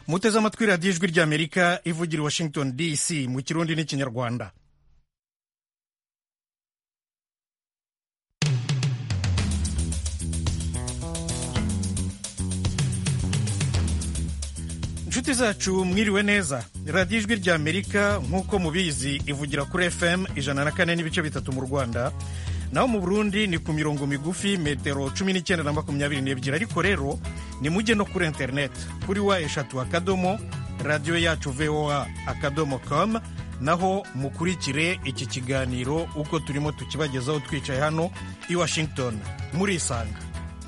muteze amatwi radiyo ijwi ry'amerika ivugira i washington dc mu kirundi n'ikinyarwanda inshuti zacu mwiriwe neza radiyo ijwi ry'amerika nk'uko mubizi ivugira kuri fm ijana na kane n'ibice bitatu mu rwanda naho mu burundi ni ku mirongo migufi metero cumi n'icyenda na makumyabiri n'ebyiri ariko rero ni mujye no kuri interineti kuri wa eshatu akadomo radiyo yacu voa akadomo com naho mukurikire iki kiganiro uko turimo tukibagezaho twicaye hano i washington murisanga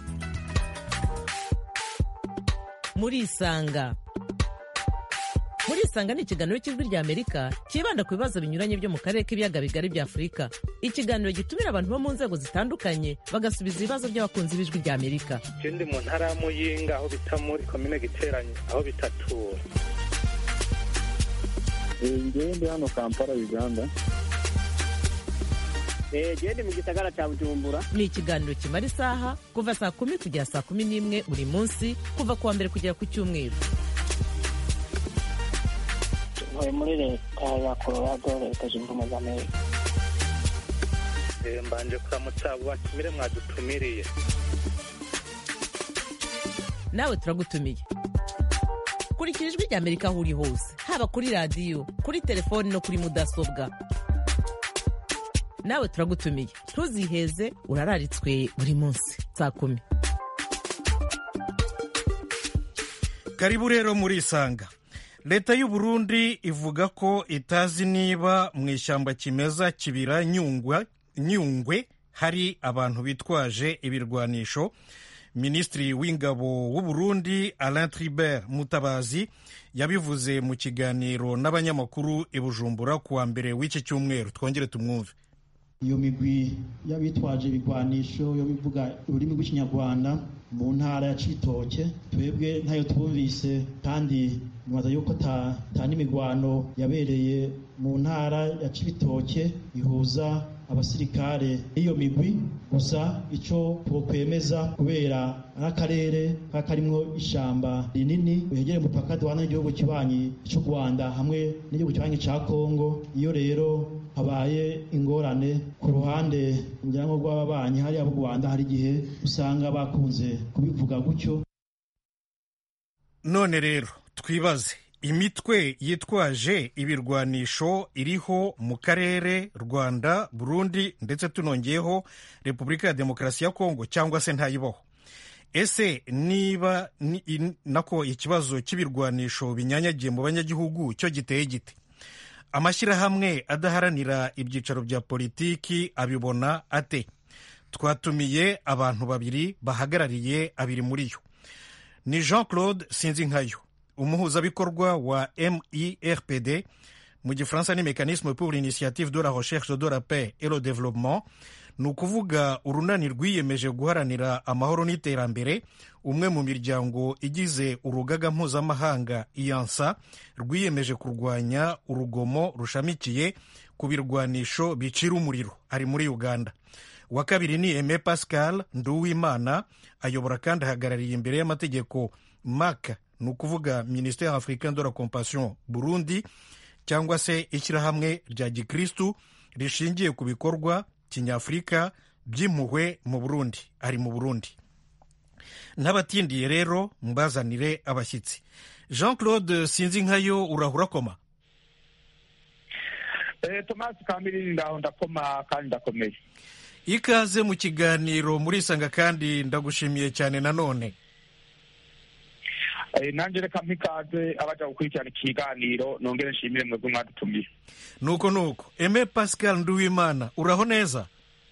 murisanga murisanga ni ikiganiro cy'ijwi rya amerika cyibanda ku bibazo binyuranye byo mu karere k'ibiyaga bigari bya afurika ikiganiro gitumira abantu bo mu nzego zitandukanye bagasubiza ibibazo by'abakunzi b'ijwi rya amerika ndi mu ntara ya muyinga aho bita muri komine giteranye aho bitatura ngewe ndi hano kampala uganda gende mu gisagara cya bujumbura ni ikiganiro kimara isaha kuva saa kumi kugera saa kumi n'imwe buri munsi kuva ku wa mbere kugera ku cyumweru ntuye muri leta ya colorado leta zunze ubumwe za amerika mbanje kuramutsa abo batumire mwadutumiriye nawe turagutumiye kurikira ijwi rya amerika aho uri hose haba kuri radiyo kuri telefoni no kuri mudasobwa nawe turagutumiye ntuziheze urararitswe buri munsi saa kumi karibu rero murisanga leta y'u Burundi ivuga ko itazi niba mu ishyamba kimeza kibira nyungwa nyungwe hari abantu bitwaje ibirwanisho minisitiri w'ingabo w'u Burundi Alain Tribert Mutabazi yabivuze mu kiganiro n'abanyamakuru i Bujumbura ku wa mbere w'iki cyumweru twongere tumwumve iyo migwi y'abitwaje ibigwanisho yo bivuga ururimi rw'ikinyarwanda mu ntara ya cibitoke twebwe ntayo twumvise kandi nibaza yuko ta n'imigwano yabereye mu ntara ya cibitoke ihuza abasirikare b'iyo migwi gusa icyo twokwemeza kubera nk'akarere kaba karimwo ishamba rinini wegereye umupaka duhana n'igihugu kibanyi cy'u rwanda hamwe n'igihugu kibanyi cya kongo iyo rero habaye ingorane ku ruhande ngira ngo rw'ababanyi hariya mu rwanda hari igihe usanga bakunze kubivuga gutyo none rero twibaze imitwe yitwaje ibirwanisho iriho mu karere rwanda burundi ndetse tunongeyeho repubulika ya demokarasi ya kongo cyangwa se ntayibaho ese niba nako ikibazo cy'ibirwanisho binyanyagiye mu banyagihugu cyo giteye gite amashyirahamwe adaharanira ibyicaro bya politiki abibona ate twatumiye abantu babiri bahagarariye abiri muri yo ni jean claude sinzinkayo umuhuzabikorwa wa mirpd mu gifaransa ni mécanisme pour l'initiative de la recherche de la paix et le développement ni ukuvuga urunani rwiyemeje guharanira amahoro n'iterambere umwe mu miryango igize urugaga mpuzamahanga iyansa rwiyemeje kurwanya urugomo rushamikiye ku birwanisho bicira umuriro ari muri uganda uwa kabiri ni aime pascal nduwimana ayobora kandi ahagarariye imbere y'amategeko mak ni ukuvuga ministère africain de la compassion burundi cyangwa se ishyirahamwe rya gikristu rishingiye ku bikorwa kinyafurika by'impuhwe mu burundi ari mu burundi n'abatindiye rero mbazanire abashyitsi jean claude sinzi nkayo urahura koma tomasi kamiri ndaho ndakoma kandi ndakomeye ikaze mu kiganiro murisanga kandi ndagushimiye cyane nanone nanjye reka mpikaze abaja gukurikirana ikiganiro nongere nshimire mwebwe mwadutumiye nuko nuko eme pascal nduwimana uraho neza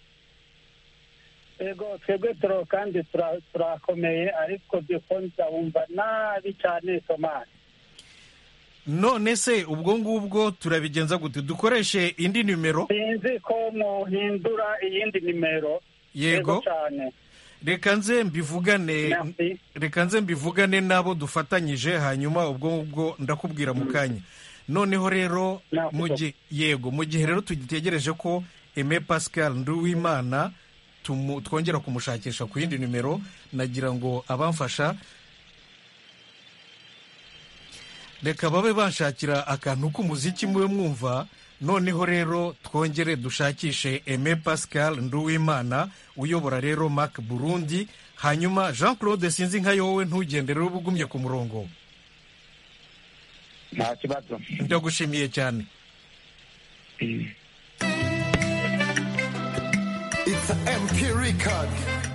yego twebwe turo kandi turakomeye ariko dukunze wumva nabi cyane tomasi none se ubwo ngubwo turabigenza gute dukoreshe indi nimero sinzi ko muhindura iyindi nimero yego cyane reka nze mbivugane Merci. reka nze mbivugane n'abo dufatanyije hanyuma ubwo ngubwo ndakubwira mu kanya noneho rero Merci. mu gihe yego mu gihe rero tugitegereje ko Aime Pascal Nduwimana tumu- twongera kumushakisha ku yindi nimero nagira ngo abamfasha reka babe banshakira akantu k'umuziki mube mwumva noneho rero twongere dushakishe eme pascal nduwimana uyobora rero mac burundi hanyuma jean claude sinzi nka yowe ntugendere uba ugumye ku murongo nta kibazo ndagushimiye cyane It's a MP record.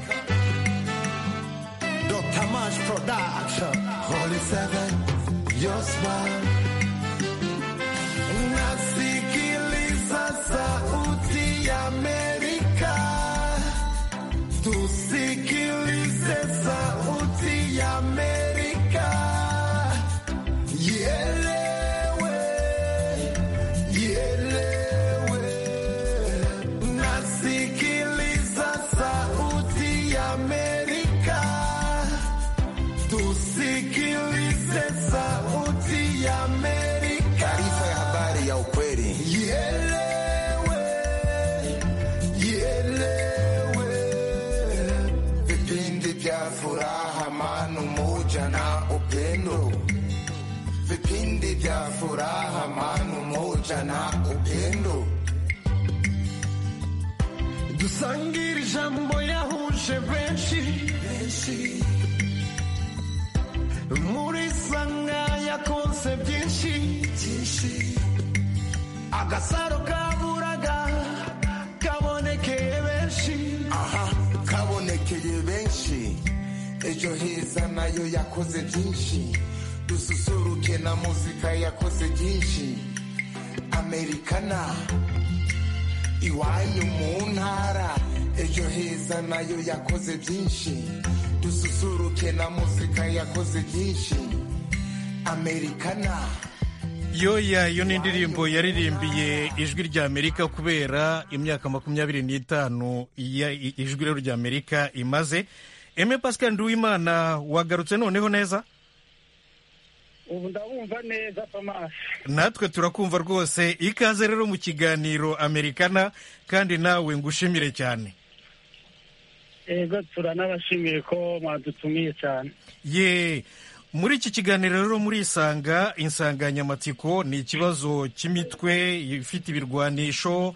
Dr. March Production. Holy Seven, your smile. Nasikiliza sauti ya Amerika. Tusikilize sauti ya Amerika. Ielewe, ielewe. Nasikiliza sauti ya Amerika. Tusikilize sauti ya Amerika. Taarifa ya habari ya ukweli. Ielewe, ielewe. Vipindi vya furaha, amani, umoja na upendo. Vipindi vya furaha, amani, umoja na upendo. dusangire ijambo yahuje benshi muri sanga yakonse byinshi agasaro kaburaga kabonekeye benshi aha kabonekeye benshi ejo heza nayo yakoze byinshi dususuruke na muzika yakoze byinshi amerikana iwanyu mu ntara ejo heza nayo yakoze byinshi dususuruke na muzika yakoze byinshi amerikana yoya iyo ni indirimbo yaririmbiye ijwi rya amerika kubera imyaka makumyabiri n'itanu iya- i- ijwi rero rya amerika imaze eme pascal nduwimana wagarutse noneho neza ubu ndabumva neza tomasi natwe turakumva rwose ikaze rero mu kiganiro amerikana kandi nawe ngushimire cyane ego turanabashimiye ko mwadutumiye cyane ye muri iki kiganiro rero murisanga insanganyamatsiko ni ikibazo cy'imitwe ifite ibirwanisho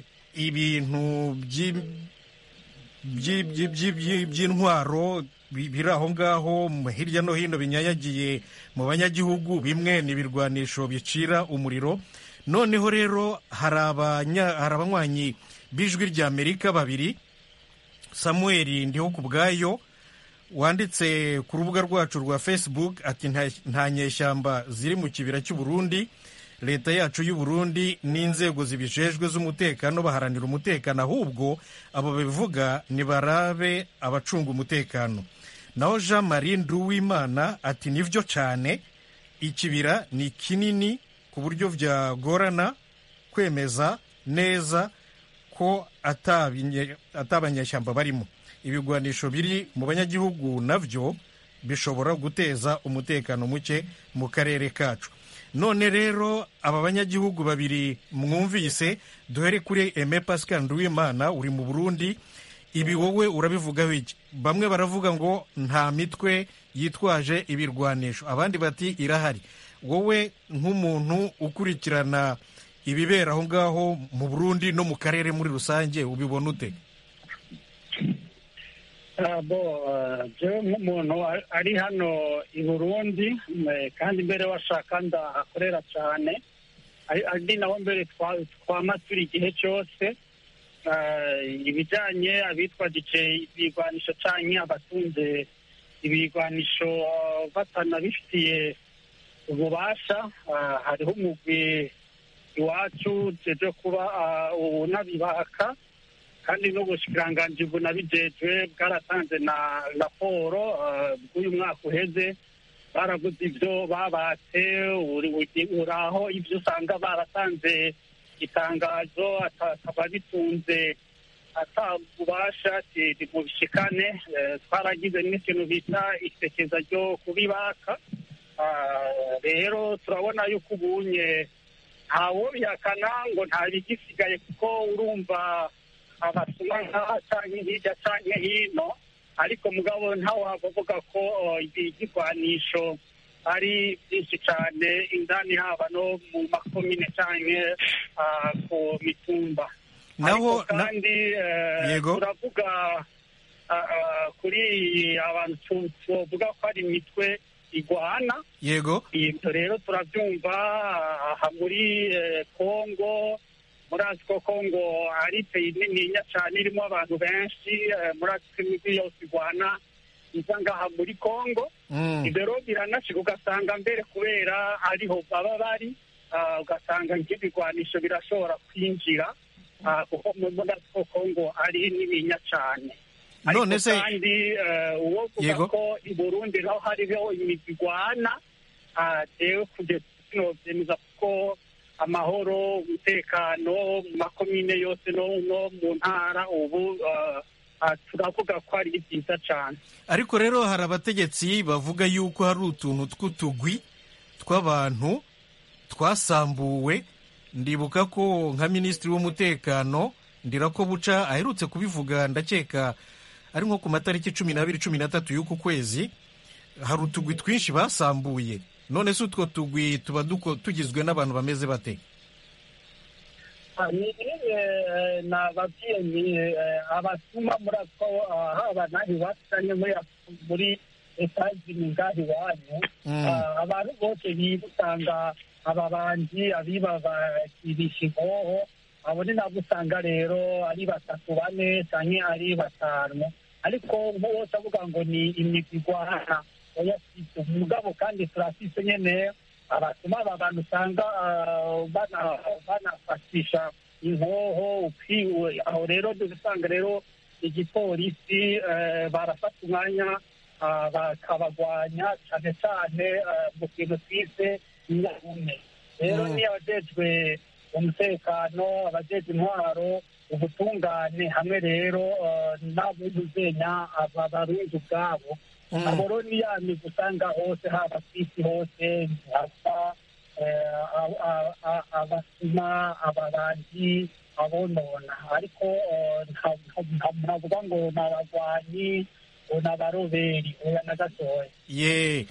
ibintu by'i- by'i- by'i- by'i- by'i- by'intwaro bi- biri aho ngaho mu- hirya no hino binyanyagiye mu banyagihugu bimwe ni ibirwanisho bicira umuriro noneho rero hari abanya- hari abanywanyi b'ijwi rya amerika babiri samuel ndiho ku bwayo wanditse ku rubuga rwacu rwa facebook ati "Nta- nta nyeshyamba ziri mu kibira cy'u Burundi leta yacu y'u Burundi n'inzego zibijejwe z'umutekano baharanira umutekano ahubwo abo babivuga nibarabe abacunga umutekano naho jean marie nduwimana ati nibyo cyane ikibira ni kinini ku buryo byagorana kwemeza neza ko atabinye- atabanyeshyamba barimo ibigwanisho biri mu banyagihugu nabyo bishobora guteza umutekano muke mu karere kacu none rero aba banyagihugu babiri mwumvise duhere kuri eme pascal nduwimana uri mu burundi ibi wowe urabivugaho iki bamwe baravuga ngo nta mitwe yitwaje ibirwanisho abandi bati irahari wowe nk'umuntu ukurikirana ibibera aho ngaho mu burundi no mu karere muri rusange ubibona ute Ah, bo ah, jewe nk'umuntu ari- ari hano i burundi eh, kandi mbere washaka ndahakorera cyane ari ari naho mbere twa- twama turi igihe cyose Ah, ibijyanye abitwagije ibigwanisho canke abatunze ibigwanisho ah, batanabifitiye ububasha ah, hariho umugwi iwacu jeje kuba ah, unabibaka kandi n'ubushikiranganji bunabijejwe bwaratanze na raporo eh, bw'uyu mwaka uheze baraguze ibyo babatse uri- uri- uraho ibyo usanga baratanze itangazo ata- akaba bitunze atabubasha mu bishikane eh, twaragize n'ikintu bita isekeza ryo kubibaka Ah, rero turabona yuko ubunye ntawo bihakana ngo nta bigisigaye kuko urumva abasoma nk'aha canke hirya canke hino ariko mugabo ntawe wavuga ko oh, igigwanisho ari byinshi cyane indani haba no mu makomine cyangwa ah, ku mitumba naho ariko na- kandi eh, Yego. turavuga ah, ah, kuri abantu tu- tuvuga ko ari imitwe igwana yego ibyo rero turabyumva aha muri eh, kongo murazi ko kongo ari peyi nininya cyane irimo abantu benshi eh, murazi ko imijyi yose igwana iza ngaha muri kongo Mm. ibyo rero biranashika ugasanga mbere kubera ariho baba bari ah, ugasanga nk'ibigwanisho birashobora kwinjira ah, kuko murazi ko kongo ari nininya cyane ariko None se- kandi eh, uwo uvuga Yego. ko i burundi naho hariho imigwi igwana ah, jewe kugeza sinovyemeza kuko amahoro umutekano mu makomine yose no no mu ntara ubu ah, ah, turavuga ko ari byiza cyane ariko rero hari abategetsi bavuga yuko hari utuntu tw'utugwi tw'abantu twasambuwe ndibuka ko nka minisitiri w'umutekano ndirako buca aherutse kubivuga ndakeka ari nko ku matariki cumi n'abiri cumi n'atatu y'uku kwezi hari utugwi twinshi basambuye none se utwo tugwi tuba duko- tugizwe n'abantu bameze bate Ah, ni eh, nababwiye ni eh, abatuma muri ako ah, haba naho iwacu canke muri muri etazini ngaho iwanyu Mm. Ah, abantu bose biba usanga ababanji abiba bakibisha inkoho abo ni nabo usanga rero ari batatu bane canke ari batanu ariko bose avuga ngo ni imigwi igwana oya sivyo mugabo kandi turafise nyene abatuma aba bantu usanga ah, bana- banafatisha inkoho ukwiwe aho rero dusanga rero igipolisi eh, barafata umwanya ah, bakabagwanya cyane cyane ah, mu kintu twise inyarume rero Mm. niyo abajejwe umutekano abajejwe intwaro ubutungane hamwe rero ah, n'abuzuzenya aba barundi ubwabo Mm. abo rero ni ya migwi usanga hose haba ku isi hose hasa eh, a- a- a- abasuma abarangi abonona ariko eh, nta- nta- ntavuga ngo ni abagwanyi ngo ni abaroberi oya na gatoya ye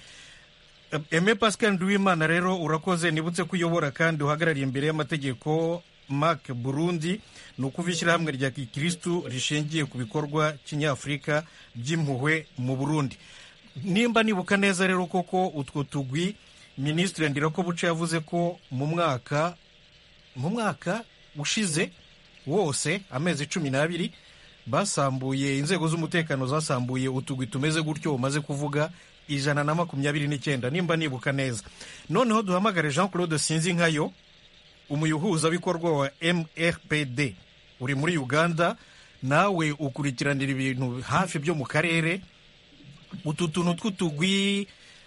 eme pascal nduwimana rero urakoze nibutse ko uyobora kandi uhagarariye imbere y'amategeko mark burundi ni ukuva ishyirahamwe rya gikirisitu rishingiye ku bikorwa kinyafurika by'impuhwe mu burundi nimba nibuka neza rero koko utwo tugwi minisitiri ndirako buce yavuze ko mu mwaka mu mwaka ushize wose amezi cumi n'abiri basambuye inzego z'umutekano zasambuye utugwi tumeze gutyo umaze kuvuga ijana na makumyabiri n'icyenda nimba nibuka neza noneho duhamagare jean claude sinzi nkayo umuyuhuzabikorwa wa mrpd uri muri uganda nawe ukurikiranira ibintu hafi byo mu karere utu tuntu tw'utugwi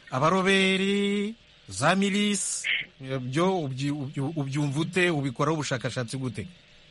abaroberi za milisi byo ubyi- ubyi- ubyumva ute ubikoraho ubushakashatsi gute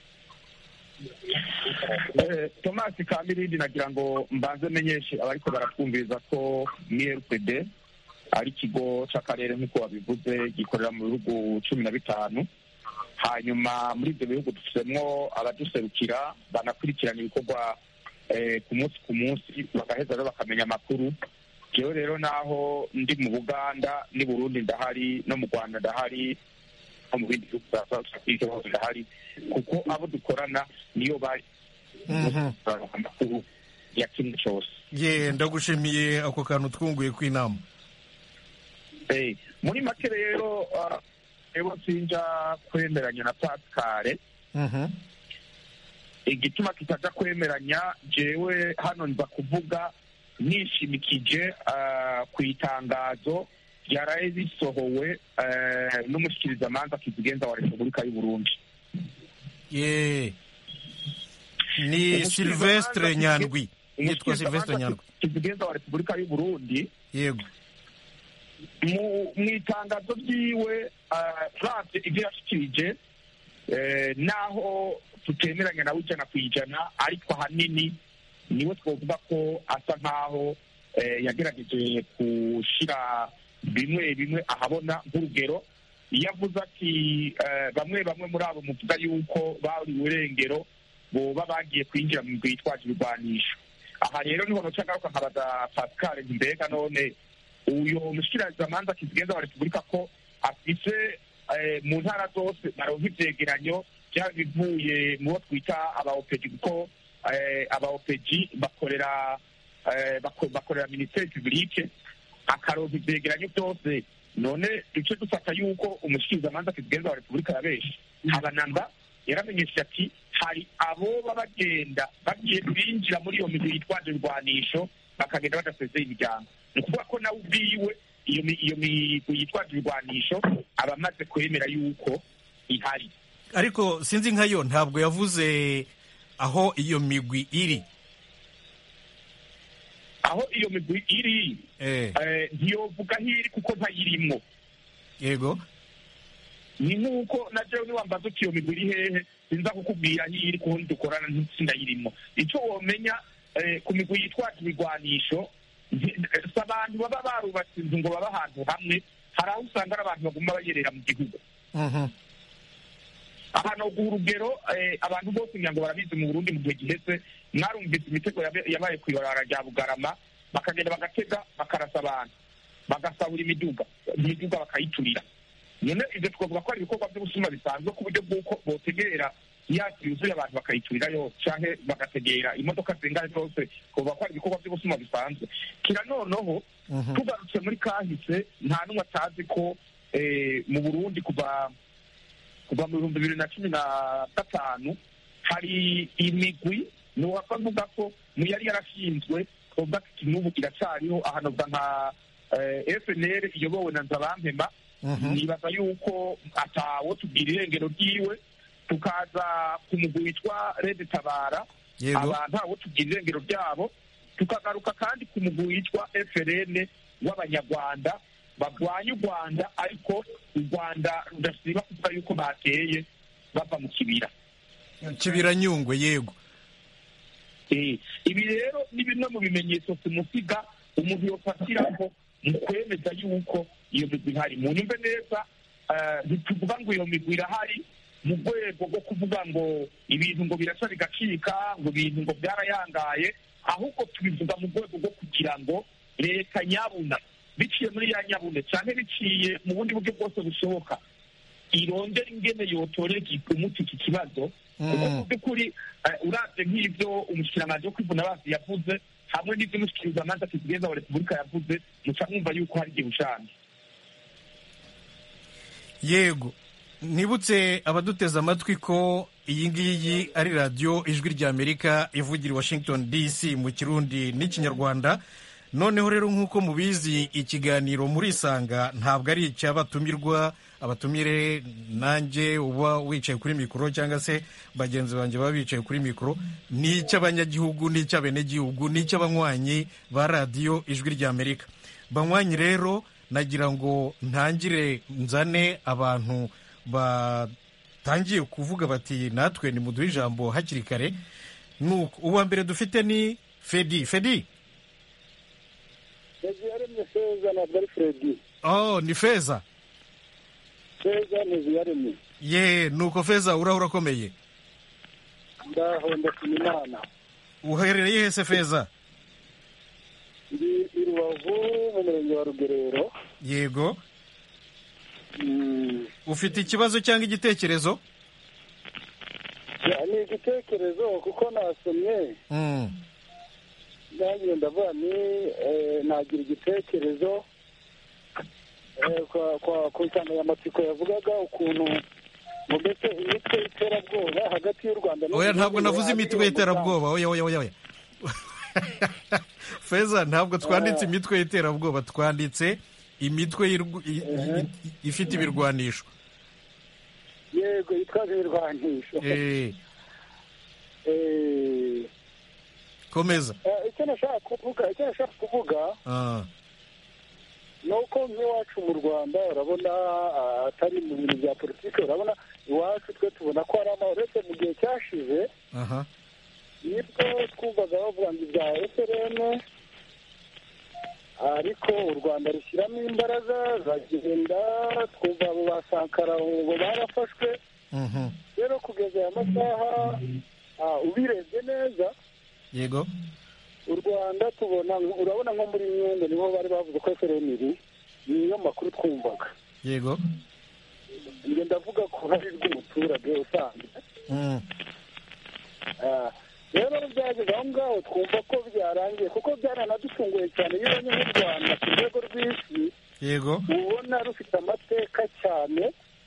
Eh, Thomas Kamirindi nagira ngo mbanze menyeshe abariko baratwumviriza ko MRPD ari ikigo c'akarere nk'uko wabivuze gikorera mu bihugu cumi na bitanu hanyuma muri ibyo bihugu dufitemo abaduserukira banakurikirana ibikorwa eh, ku munsi ku munsi bagaheza rero bakamenya amakuru jewe rero naho ndi mu buganda n'i burundi ndahari no mu rwanda ndahari no mu bindi bihugu bya south africa hose ndahari kuko abo dukorana niyo bari Mhm. amakuru ya kimwe cyose ye ndagushimiye ako kantu twunguye ku inama Eh, muri make rero ah, rero sinja kwemeranya na pascale Mhm. igituma kitaja kwemeranya jewe hano nza kuvuga nishimikije ah, ku itangazo ryaraye risohowe eh, n'umushikirizamanza kizigenza wa repubulika y'u burundi ye ni silvestre nyandwi yitwa silvestre nyandwi kizigenza wa repubulika y'u burundi yego mu mu itangazo ryiwe turavye ibyo yashikirije eh, naho tutemeranya nawe ijana ku ijana ariko ahanini niwe twovuga ko asa nk'aho eh, yagerageje gushira bimwe bimwe ahabona nk'urugero iyo avuze ati eh, bamwe bamwe muri abo muvuga yuko bari urengero boba bagiye kwinjira mu bitwaje ibigwanisho aha rero niho noca ngaruka nkabaza pascal nti mbega none uyo mushikirizamanza kizigenza wa repubulika ko afise eh, mu ntara zose baronka ivyegeranyo vyaba bivuye mu bo twita aba opeji kuko eh, aba opeji bakorera eh, bako- bakorera minisiteri publike akaronka ivyegeranyo byose none duce dufata yuko umushikirizamanza kizigenza wa repubulika yabeshe habanamba yaramenyesheje ati hari aboba bagenda bagiye binjira muri iyo migwi yitwaje ibirwanisho bakagenda badasezeye imiryango ni ukuvuga ko nawe ubwiwe iyo mi- iyo migwi yitwaje ibirwanisho aba amaze kwemera yuko ihari ariko sinzi nkayo ntabwo yavuze aho iyo migwi iri aho iyo migwi iri eh, eh, ntiyovuga aho iri kuko ntayirimwo yego ni nk'uko na jewe niwambaza uti iyo migwi iri hehe sinza kukubwira aho iri kuko dukorana ntitsinayirimo icyo womenya eh, ku migwi yitwaje ibigwanisho nti- si abantu baba barubatse inzu ngo babe ahantu hamwe hari aho usanga ari abantu baguma bayerera mu gihugu Mhm. ahantu guha urugero eh, abantu bose ngira ngo barabizi mu burundi mu gihe giheze mwarumvise imitego yabe- yabaye ku ibarabara rya bugarama bakagenda bagatega bakarasa abantu bagasahura imiduga imiduga bakayiturira none ibyo twavuga ko ari ibikorwa by'ubusuma bisanzwe ku buryo bw'uko botegerera yasi yuzuye abantu bakayiturira yose canke bagategera imodoka zingana zose twavuga ko ari ibikorwa by'ubusuma bisanzwe kira noneho Mhm. tugarutse muri kahise nta n'umwe atazi ko eh, mu burundi kuva kuva mu bihumbi bibiri na cumi na gatanu hari imigwi nuwapfa mvuga ko mu yari yarashinzwe twavuga ati n'ubu iracariho ahanoga nka eh, FNL iyobowe na Nzabampema Mhm. nibaza yuko atawo tubwira irengero ryiwe tukaza ku mugwi witwa Red Tabara yego aba ntawo tubwira irengero ryabo tukagaruka kandi ku mugwi witwa FRN w'abanyarwanda barwanya u Rwanda ariko u Rwanda rudasiba kuvuga yuko bateye bava mu kibira kibiranyungwe yego Eh, ibi rero ni bimwe mu bimenyetso simusiga umuntu yofatiraho mu kwemeza yuko iyo migwi ihari mu nyumve neza eh, ntituvuga ngo iyo migwi irahari mu rwego rwo kuvuga ngo ibintu ngo biraca bigacika ngo ibintu ngo byarayangaye ahubwo tubivuga mu rwego rwo kugira ngo leta nyabuna biciye muri ya nyabune cyane biciye mu bundi buryo bwose bushoboka irongera ingene yotorera umuti iki kibazo kuko mu by'ukuri eh, uravye nk'ivyo umushikiranganji wo kwivuna basi yavuze hamwe n'ivyo umushikirizamanza kizigenza wa repubulika yavuze muca mwumva yuko hari igihe ushanje yego nibutse abaduteze amatwi ko iyi ngiyi ari radiyo ijwi ry'amerika ivugira i washington dc mu kirundi n'ikinyarwanda noneho rero nk'uko mubizi ikiganiro murisanga ntabwo ari icy'abatumirwa abatumire nanjye uba wicaye kuri mikoro cyangwa se bagenzi banjye baba bicaye kuri mikoro ni icy'abanyagihugu ni icy'abenegihugu ni icy'abanywanyi ba radiyo ijwi ry'amerika banywanyi rero nagira ngo ntangire nzane abantu batangiye kuvuga bati natwe nimuduhe ijambo hakiri kare nuko uwa mbere dufite ni fedi fedi Fezi yaremye feza ntabwo ari Fredi oh ni feza feza ni yaremye ye nuko feza uraho urakomeye ndaho ndashima imana uherereye hese feza ndi i rubavu mu murenge wa rugerero yego Mm, ufite ikibazo cyangwa igitekerezo ya, ni igitekerezo kuko nasomye Mm, nanjye ndavuga ni eh, nagira igitekerezo eh, kwa- kwa- ku nsanganyamatsiko yavugaga ukuntu mu mbese imitwe y'iterabwoba hagati y'u rwanda n'u oya ntabwo Burundi navuze yaba imitwe iri mu y'iterabwoba oya oya oya oya feza ntabwo twanditse imitwe y'iterabwoba twanditse imitwe y'irw- i- i- i- ifite ibirwanisho Rwanda. yego yitwaje ibirwanisho Eh, Eh, komeza eh, icyo nashaka kuvuga icyo nashaka kuvuga Ah, ni uko nk'iwacu mu rwanda urabona ah, atari mu bintu bya politiki urabona iwacu twe tubona ko hari amahoro uretse mu gihe cyashize aha nibwo twumvaga bavuga ngo ibya FRN ariko u rwanda rushyiramo imbaraga zagenda twumva abo ba sankara ngo barafashwe Mhm. rero kugeza aya masaha ah, ubirebye neza yego u rwanda tubona urabona nko muri nyungwe niho bari bavuze ko efereniri niyo makuru twumvaga yego njye ndavuga ko hari rw'umuturage usanzwe Mm. Ah, rero byageze aho ngaho twumva ko byarangiye kuko byaranadutunguye cyane iyo ubonye nk'u rwanda ku rwego rw'isi yego ubona rufite amateka cyane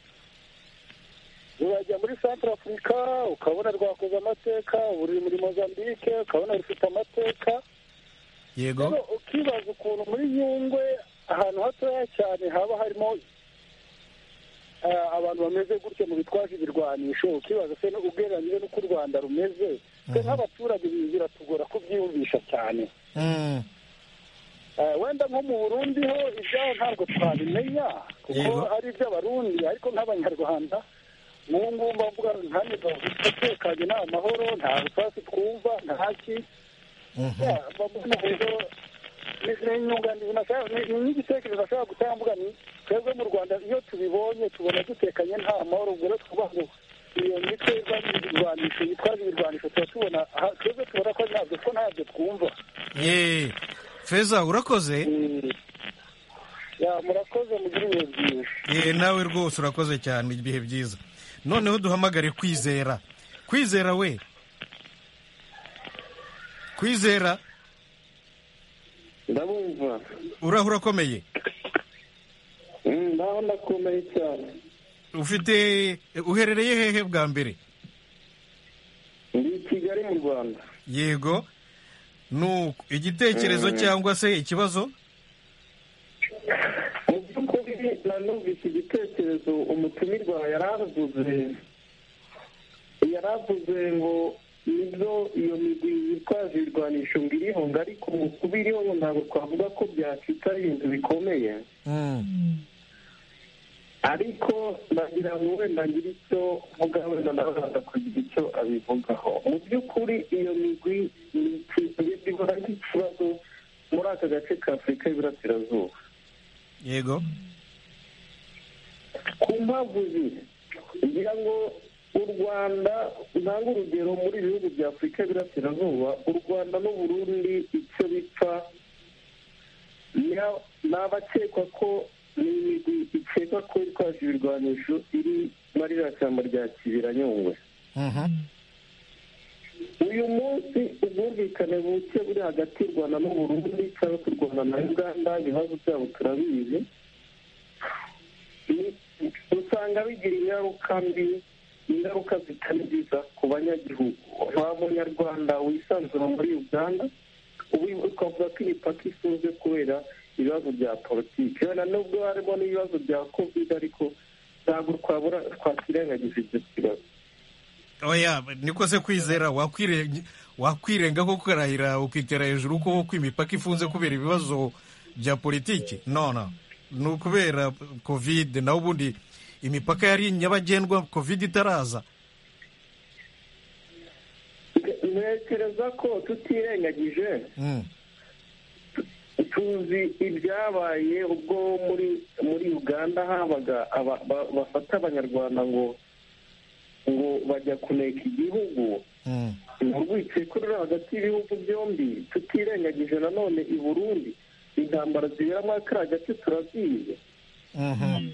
urajya muri centre afurika ukabona rwakoze amateka uri muri mozambique ukabona rufite amateka yego rero ukibaza ukuntu muri nyungwe ahantu hatoya cyane haba harimo eh, abantu bameze gutyo mu bitwaje ibirwanisho ukibaza se ugereranyije n'uko u rwanda rumeze twe nk'abaturage ibi biratugora kubyiyumvisha cyane Mm. Eh, wenda nko mu burundi ho ibyaho ntabwo twabimenya kuko Yego. ari iby'abarundi ariko nk'abanyarwanda nk'ubu ngubu mbavuga nta tekanye nta mahoro nta rusasi twumva nta ki Mhm. Ya, mbona rero ni- ni inyunganizi nashaka- ni ni nk'igitekerezo nashaka gutanga mvuga ni twebwe mu rwanda iyo tubibonye tubona dutekanye nta mahoro ubwo rero tuvuga ngo iyo mitwe irwanya ibirwanisho yitwaje ibirwanisho tuba tubona aha, twebwe tubona ko ntabyo ko ntabyo twumva ye feza urakoze Mm. ya murakoze mugire ibihe byiza ye nawe rwose urakoze cyane ibihe byiza noneho duhamagare kwizera kwizera we kwizera ndabumva uraho urakomeye ndaho ndakomeye cyane ufite uherereye hehe bwa mbere ndi i kigali mu rwanda yego nuko igitekerezo cyangwa se ikibazo mu by'ukuri nanumvise igitekerezo umutumirwa yari avuze yari avuze ngo nibyo iyo migwi yitwaje ibirwanisho ngo iriho ngo ariko mu kuba iriho ngo ntabwo twavuga ko byacitse ari ibintu bikomeye Mm. ariko nagira ngo wenda ngire icyo mvuga wenda nawe araza kugira icyo abivugaho mu by'ukuri iyo migwi ni ikintu gihora nk'ikibazo muri aka gace ka afurika y'iburasirazuba yego ku mpamvu ziri ngira ngo u rwanda ntanga urugero muri ibi bihugu bya afurika y'iburasirazuba u rwanda n'uburundi icyo bipfa ni ni abakekwa ko ni imigwi ikekwa ko itwaje ibirwanisho iri muri iriya shyamba rya kibiranyungwe Mhm. uyu munsi ubwumvikane buke buri hagati y'u rwanda n'uburundi cyangwa se u rwanda na uganda ibibazo byabo turabizi Ni- usanga bigira ingaruka mbi ingaruka zitari nziza ku banyagihugu nta munyarwanda wisanzura muri uganda ubu twavuga ko imipaka ifunze kubera ibibazo bya politiki wenda nubwo harimo n'ibibazo bya covid ariko ntabwo twabura twakirengagiza ibyo kibazo oya niko se kwizera wakwire- wakwirenga ko ukarahira ukitera hejuru ko ko imipaka ifunze kubera ibibazo bya politiki no no ni ukubera covid naho ubundi imipaka yari nyabagendwa covid itaraza ntekereza ko tutirengagije Mm. tuzi ibyabaye ubwo muri muri uganda habaga aba- ba- bafata abanyarwanda ngo ngo bajya kuneka igihugu Mm. ni urwikekwe ruri hagati y'ibihugu byombi tutirengagije nanone i burundi intambara zibera muri kariya gace turazizi Mhm.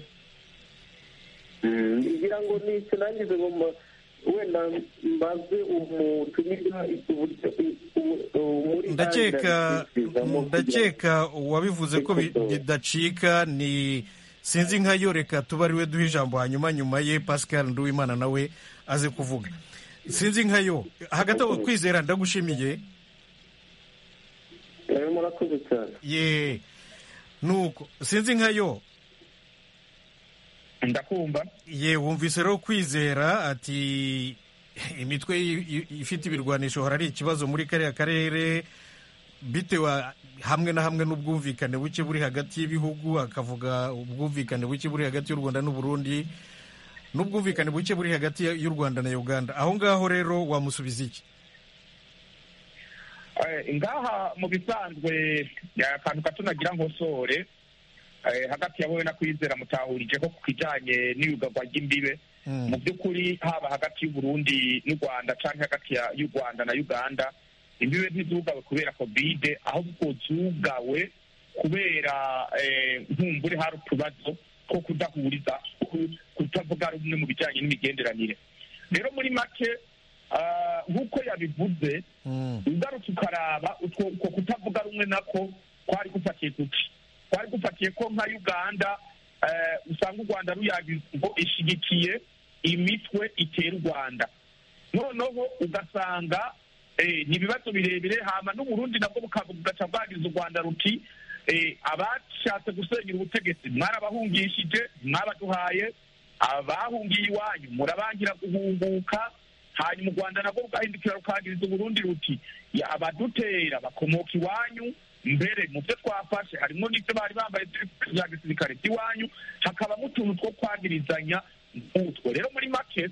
ngira ngo ni icyo nangize ngo mba- wenda mbaze umutumirwa uburyo u- u- muri ndakeka Ireland ndakeka uwabivuze ko bi- bidacika ni sinzi nka yo reka tuba ariwe duha ijambo hanyuma nyuma ye pascal nduwimana nawe aze kuvuga sinzi nka yo hagati aho kwizera ndagushimiye Eh, murakoze cyane ye nuko sinzi nka yo ndakumva ye wumvise rero kwizera ati imitwe i- i- ifite ibirwanisho hora ari ikibazo muri kariya karere bitewe hamwe na hamwe n'ubwumvikane buke buri hagati y'ibihugu akavuga ubwumvikane buke buri hagati y'u rwanda n'uburundi n'ubwumvikane buke buri hagati y'u rwanda na uganda aho ngaho rero wamusubiza iki Eh, ngaha mu bisanzwe eh, akantu gato nagira nkosore eh, hagati ya wowe na kwizera mutahurije ko ku kijanye n'iyugagwa ry'imbibe mu by'ukuri haba hagati y'uburundi n'u rwanda canke hagati ya- y'u rwanda na uganda imbibe ntizugawe kubera kovide ahubwo zugawe kubera eh, nkumbure hari utubazo two kudahuriza ku- kutavuga rumwe mu bijyanye n'imigenderanire rero muri make ah, nk'uko yabivuze ugarutse ukaraba utwo utwo kutavuga rumwe nako kwari gufatiye kuki kwari gufatiye ko nka uganda eh, usanga u rwanda ruyagize ngo ishyigikiye imitwe itera u rwanda noneho ugasanga eh, ni ibibazo birebire hama n'uburundi nabwo bukavuga bugaca bwagize u rwanda ruti eh, abashatse gusenyera ubutegetsi mwarabahungishije mwabaduhaye abahungiye iwanyu murabangira guhunguka hanyuma u rwanda nabwo rugahindukira rukagiriza uburundi ruti "Ya, abadutera bakomoka iwanyu mbere mu byo twafashe harimo n'ibyo bari bambaye bya gisirikare by'iwanyu hakabamo utuntu two kwagirizanya nk'utwo rero muri make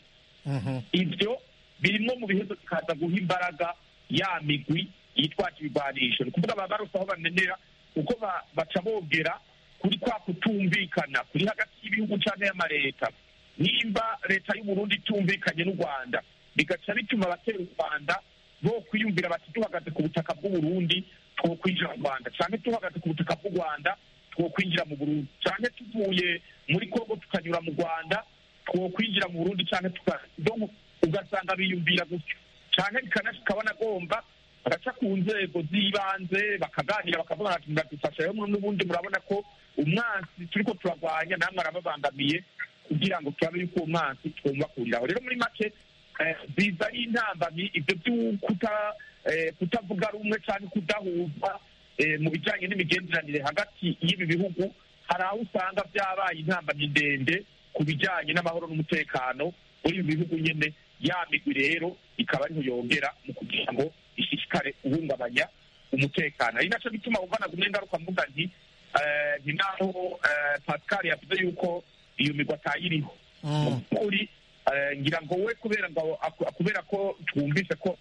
ibyo birimo mu bihezo bikaza guha imbaraga ya migwi yitwaje ibigwanisho ni ukuvuga baba barose aho banenera kuko ba- baca bogera kuri kwa kutumvikana kuri hagati y'ibihugu cyane y'amareta nimba leta y'uburundi itumvikanye n'u rwanda bigaca bituma abatera u rwanda bo kwiyumvira bati duhagaze ku butaka bw'uburundi two kwinjira mu rwanda cyane duhagaze ku butaka bw'u rwanda two kwinjira mu burundi cyane tuvuye muri kongo tukanyura mu rwanda two kwinjira mu burundi cyane tuka donc ugasanga biyumvira gutyo cyane bikanashika banagomba bagaca ku nzego z'ibanze bakaganira bakavuga bati muradufasha rero n'ubundi murabona ko umwansi turiko turagwanya namwe arababangamiye kugira ngo turabe yuko uwo mwansi twumvakuriraho rero muri make eh, biza ari intambamyi ibyo by'ukuta eh, kutavuga rumwe cyangwa kudahuza eh, mu bijyanye n'imigenderanire hagati y'ibi bihugu hari aho usanga byabaye intambamyi ndende ku bijyanye n'amahoro n'umutekano muri ibi bihugu nyine ya migwi rero ikaba ariho yongera mu kugira ngo ishishikare guhungabanya umutekano ari nacyo gituma wumva nagumye ingaruka mvuga nti eh, ni naho eh, pascal yavuze yuko iyo migwi atayiriho mu by'ukuri eh, ngira ngo we kubera ngo aku- kubera ko twumvise ko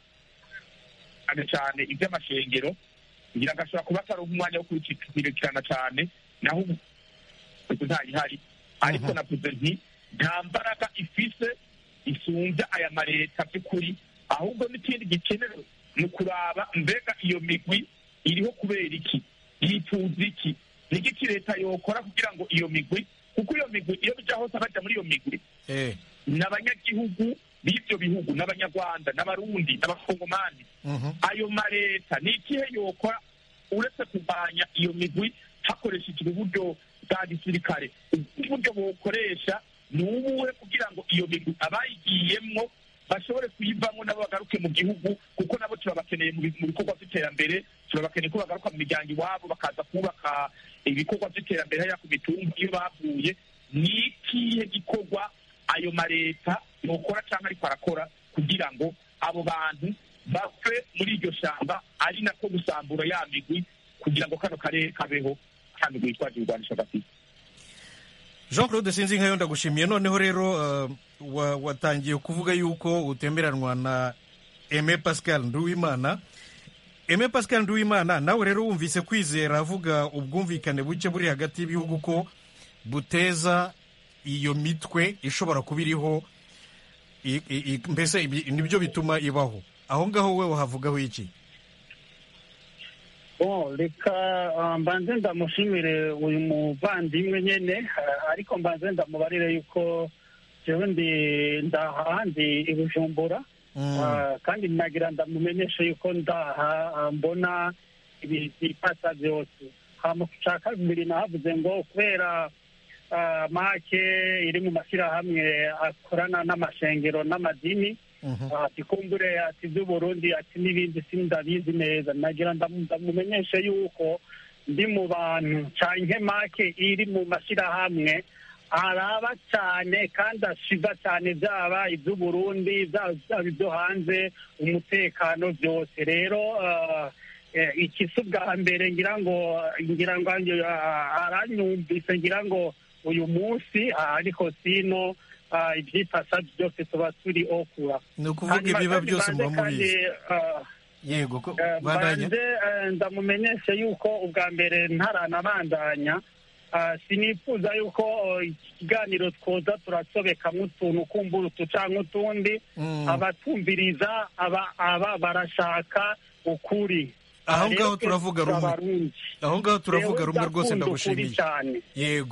cyane cyane iby'amashengero ngira ngo ashobora kuba atari umwanya wo kubikurikirana cyane naho ubu ubu ntayihari ariko navuze nti nta mbaraga ifise isumbya aya mareta by'ukuri ahubwo n'ikindi gikenewe ni ukuraba mbega iyo migwi iriho kubera iki yifuza iki ni iki leta yokora kugira ngo iyo migwi kuko iyo migwi iyo bijya hose abajya muri iyo migwi eh ni abanyagihugu b'ibyo bihugu n'abanyarwanda n'abarundi n'abakongomani ayo mareta ni ikihe yokora uretse kurwanya iyo migwi hakoreshejwe uburyo bwa gisirikare ubundi buryo bukoresha ni ubuhe kugira ngo iyo migwi abayigiyemwo bashobore kuyivamo nabo bagaruke mu gihugu kuko nabo turabakeneye mu bi- mu bikorwa by'iterambere turabakeneye ko bagaruka mu miryango iwabo bakaza kubaka ibikorwa by'iterambere hariya ku mitumba iyo bavuye ni ikihe gikorwa ayo mareta yokora cyangwa ariko arakora kugira ngo abo bantu bave muri iryo shamba ari nako gusambura ya migwi kugira ngo kano karere kabeho ka migwi yitwaje ibigwanisho gafite jean claude sinzi nkayo ndagushimiye noneho rero uh, wa- watangiye kuvuga yuko utemeranwa na aime pascal nduwimana aime pascal nduwimana nawe rero wumvise kwizera avuga ubwumvikane buke buri hagati y'ibihugu ko buteza iyo mitwe ishobora kuba iriho i- i- i- mbese ibi- nibyo bituma ibaho aho ngaho we wahavugaho iki Bon, reka ah, mbanze ndamushimire uyu muvandimwe nyene ah, ariko mbanze ndamubarire yuko jewe ndi ndaha ndi i Bujumbura Ah, kandi nagira ndamumenyeshe yuko ndaha ah, mbona ibi bipasa byose hama ku ca kabiri nahavuze ngo kubera ah, make iri mu mashyirahamwe akorana n'amashengero n'amadini ati kumbure ati iby'uburundi ati n'ibindi sindabizi neza nagira ndamu- ndamumenyeshe yuko ndi mu bantu canke make iri mu mashyirahamwe araba cyane kandi ashiga cyane byaba iby'uburundi byaba byaba ibyo hanze umutekano byose rero ah, eh, iki si ubwa mbere ngira ngo ngira ngo ah, aranyumvise ngira ngo uyu munsi ah, ariko sino ah, ibyifasha byose tuba turi okura ni ukuvuga ibiba byose muba mubizi yego ko bandanya banze eh, ndamumenyeshe yuko ubwa mbere ntaranabandanya ah, sinifuza yuko oh, iki kiganiro twoza turasobekamo utuntu kumbura utu canke utundi Mm. abatumviriza aba aba barashaka ukuri aho Rero ngaho twe turavuga rumwe turabarundi. aho ngaho turavuga Jewe rumwe rwose ndakunda ukuri ndagushimiye cyane yego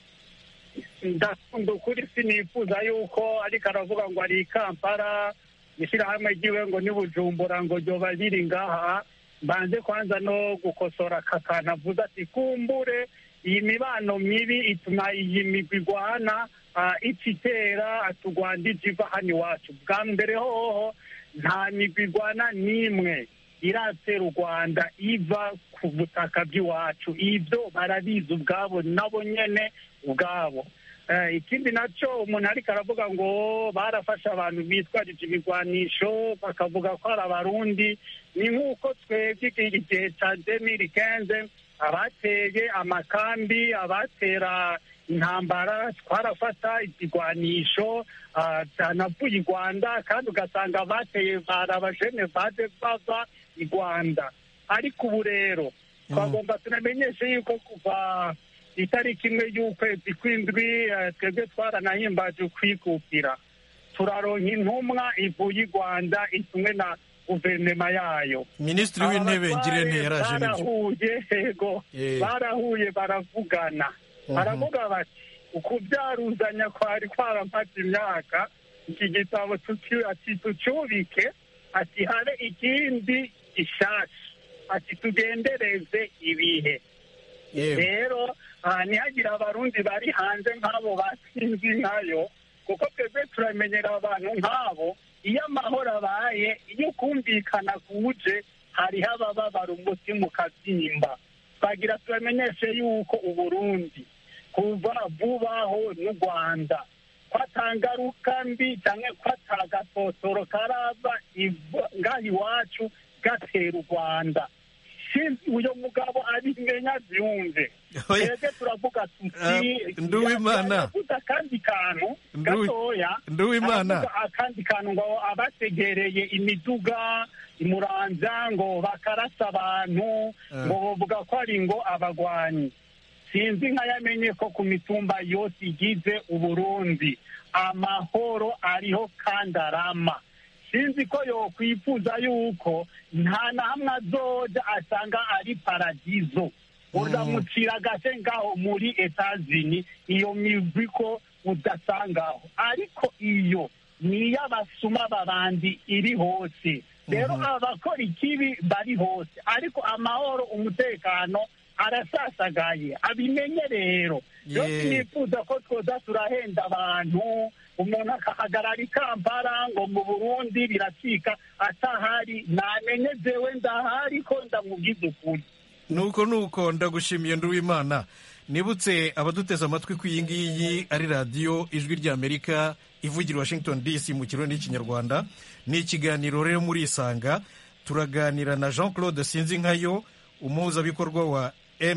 ndakunda ukuri sinifuza yuko ariko aravuga ngo ari i kampala ishyirahamwe ryiwe ngo ni bujumbura ngo ryoba riri ngaha mbanze kwanza no gukosora aka kantu avuze ati kumbure iyi mibano mibi ituma iyi migwi igwana ah, ica itera tugwanda ije iva hano iwacu bwa mbere hoho nta migwi igwana n'imwe iratera u rwanda iva ku butaka bw'iwacu ibyo barabizi ubwabo nabo nyene ubwabo Eh, ikindi nacyo umuntu ariko aravuga ngo barafashe abantu bitwarije ibigwanisho bakavuga ko ari abarundi ni nk'uko twebwe igihe cya demiri kenze abateye amakambi abatera intambara twarafata ikigwanisho ah, byanavuye i rwanda kandi ugasanga abateye bari abajene baje bava i rwanda ariko ubu rero twagomba tunamenyeshe yuko kuva itariki imwe y'ukwezi kw'indwi eh, twebwe twaranahimbaje ukwikukira turaronka intumwa ivuye i rwanda itumwe na guverinoma yayo minisitiri w'intebe ngirente yaraje nibyo barahuye yego Eh. barahuye baravugana Mhm. baravuga bati ukubyaruzanya kwari kwaramaze imyaka iki gitabo tuki- ati tucyubike ati habe ikindi gishasha ati tugendereze ibihe yego rero ah, ntihagire abarundi bari hanze nk'abo batsinzwe nkayo kuko twebwe turamenyera abantu nk'abo iyo amahoro abaye iyo kumvikana kuje hariho abababara umutima ukabyimba twagira turamenyeshe yuko uburundi kuva vubaho n'u rwanda ko atangaruka mbi cyangwa ko atagatotoro karava iva- ngaha iwacu gatera u rwanda sinzi uyo mugabo abimenya byumve Oya. twebwe turavuga Ah, tuti Nduwimana. yavuze akandi kantu Nduwi- gatoya Nduwimana. aravuga akandi kantu ngo abategereye imiduga imuranza ngo bakarasa abantu Ah. ngo bavuga ko ari ngo abagwanyi sinzi nkayamenye ko ku mitumba yose igize uburundi amahoro ariho kandi arama sinzi ko yokwifuza yuko nta na hamwe azoja asanga ari paradizo uzamucira agase ngaho muri etazini iyo migwi ko udasangaho ariko iyo ni iy'abasuma babandi iri hose rero abakora ikibi bari hose ariko amahoro umutekano arasasagaye abimenye rero rero Yeah. sinifuza ko twoza turahenda abantu umuntu akahagarara i kampala ngo mu burundi biracika atahari namenye jewe ndahari ko ndamugize ukuri nuko nuko ndagushimiye nduwimana nibutse abaduteze amatwi ko iyi ngiyi ari radiyo ijwi ry'amerika ivugira i washington dc mu kirundi n'ikinyarwanda ni ikiganiro rero muri isanga turaganira na jean claude sinzinkayo umuhuzabikorwa wa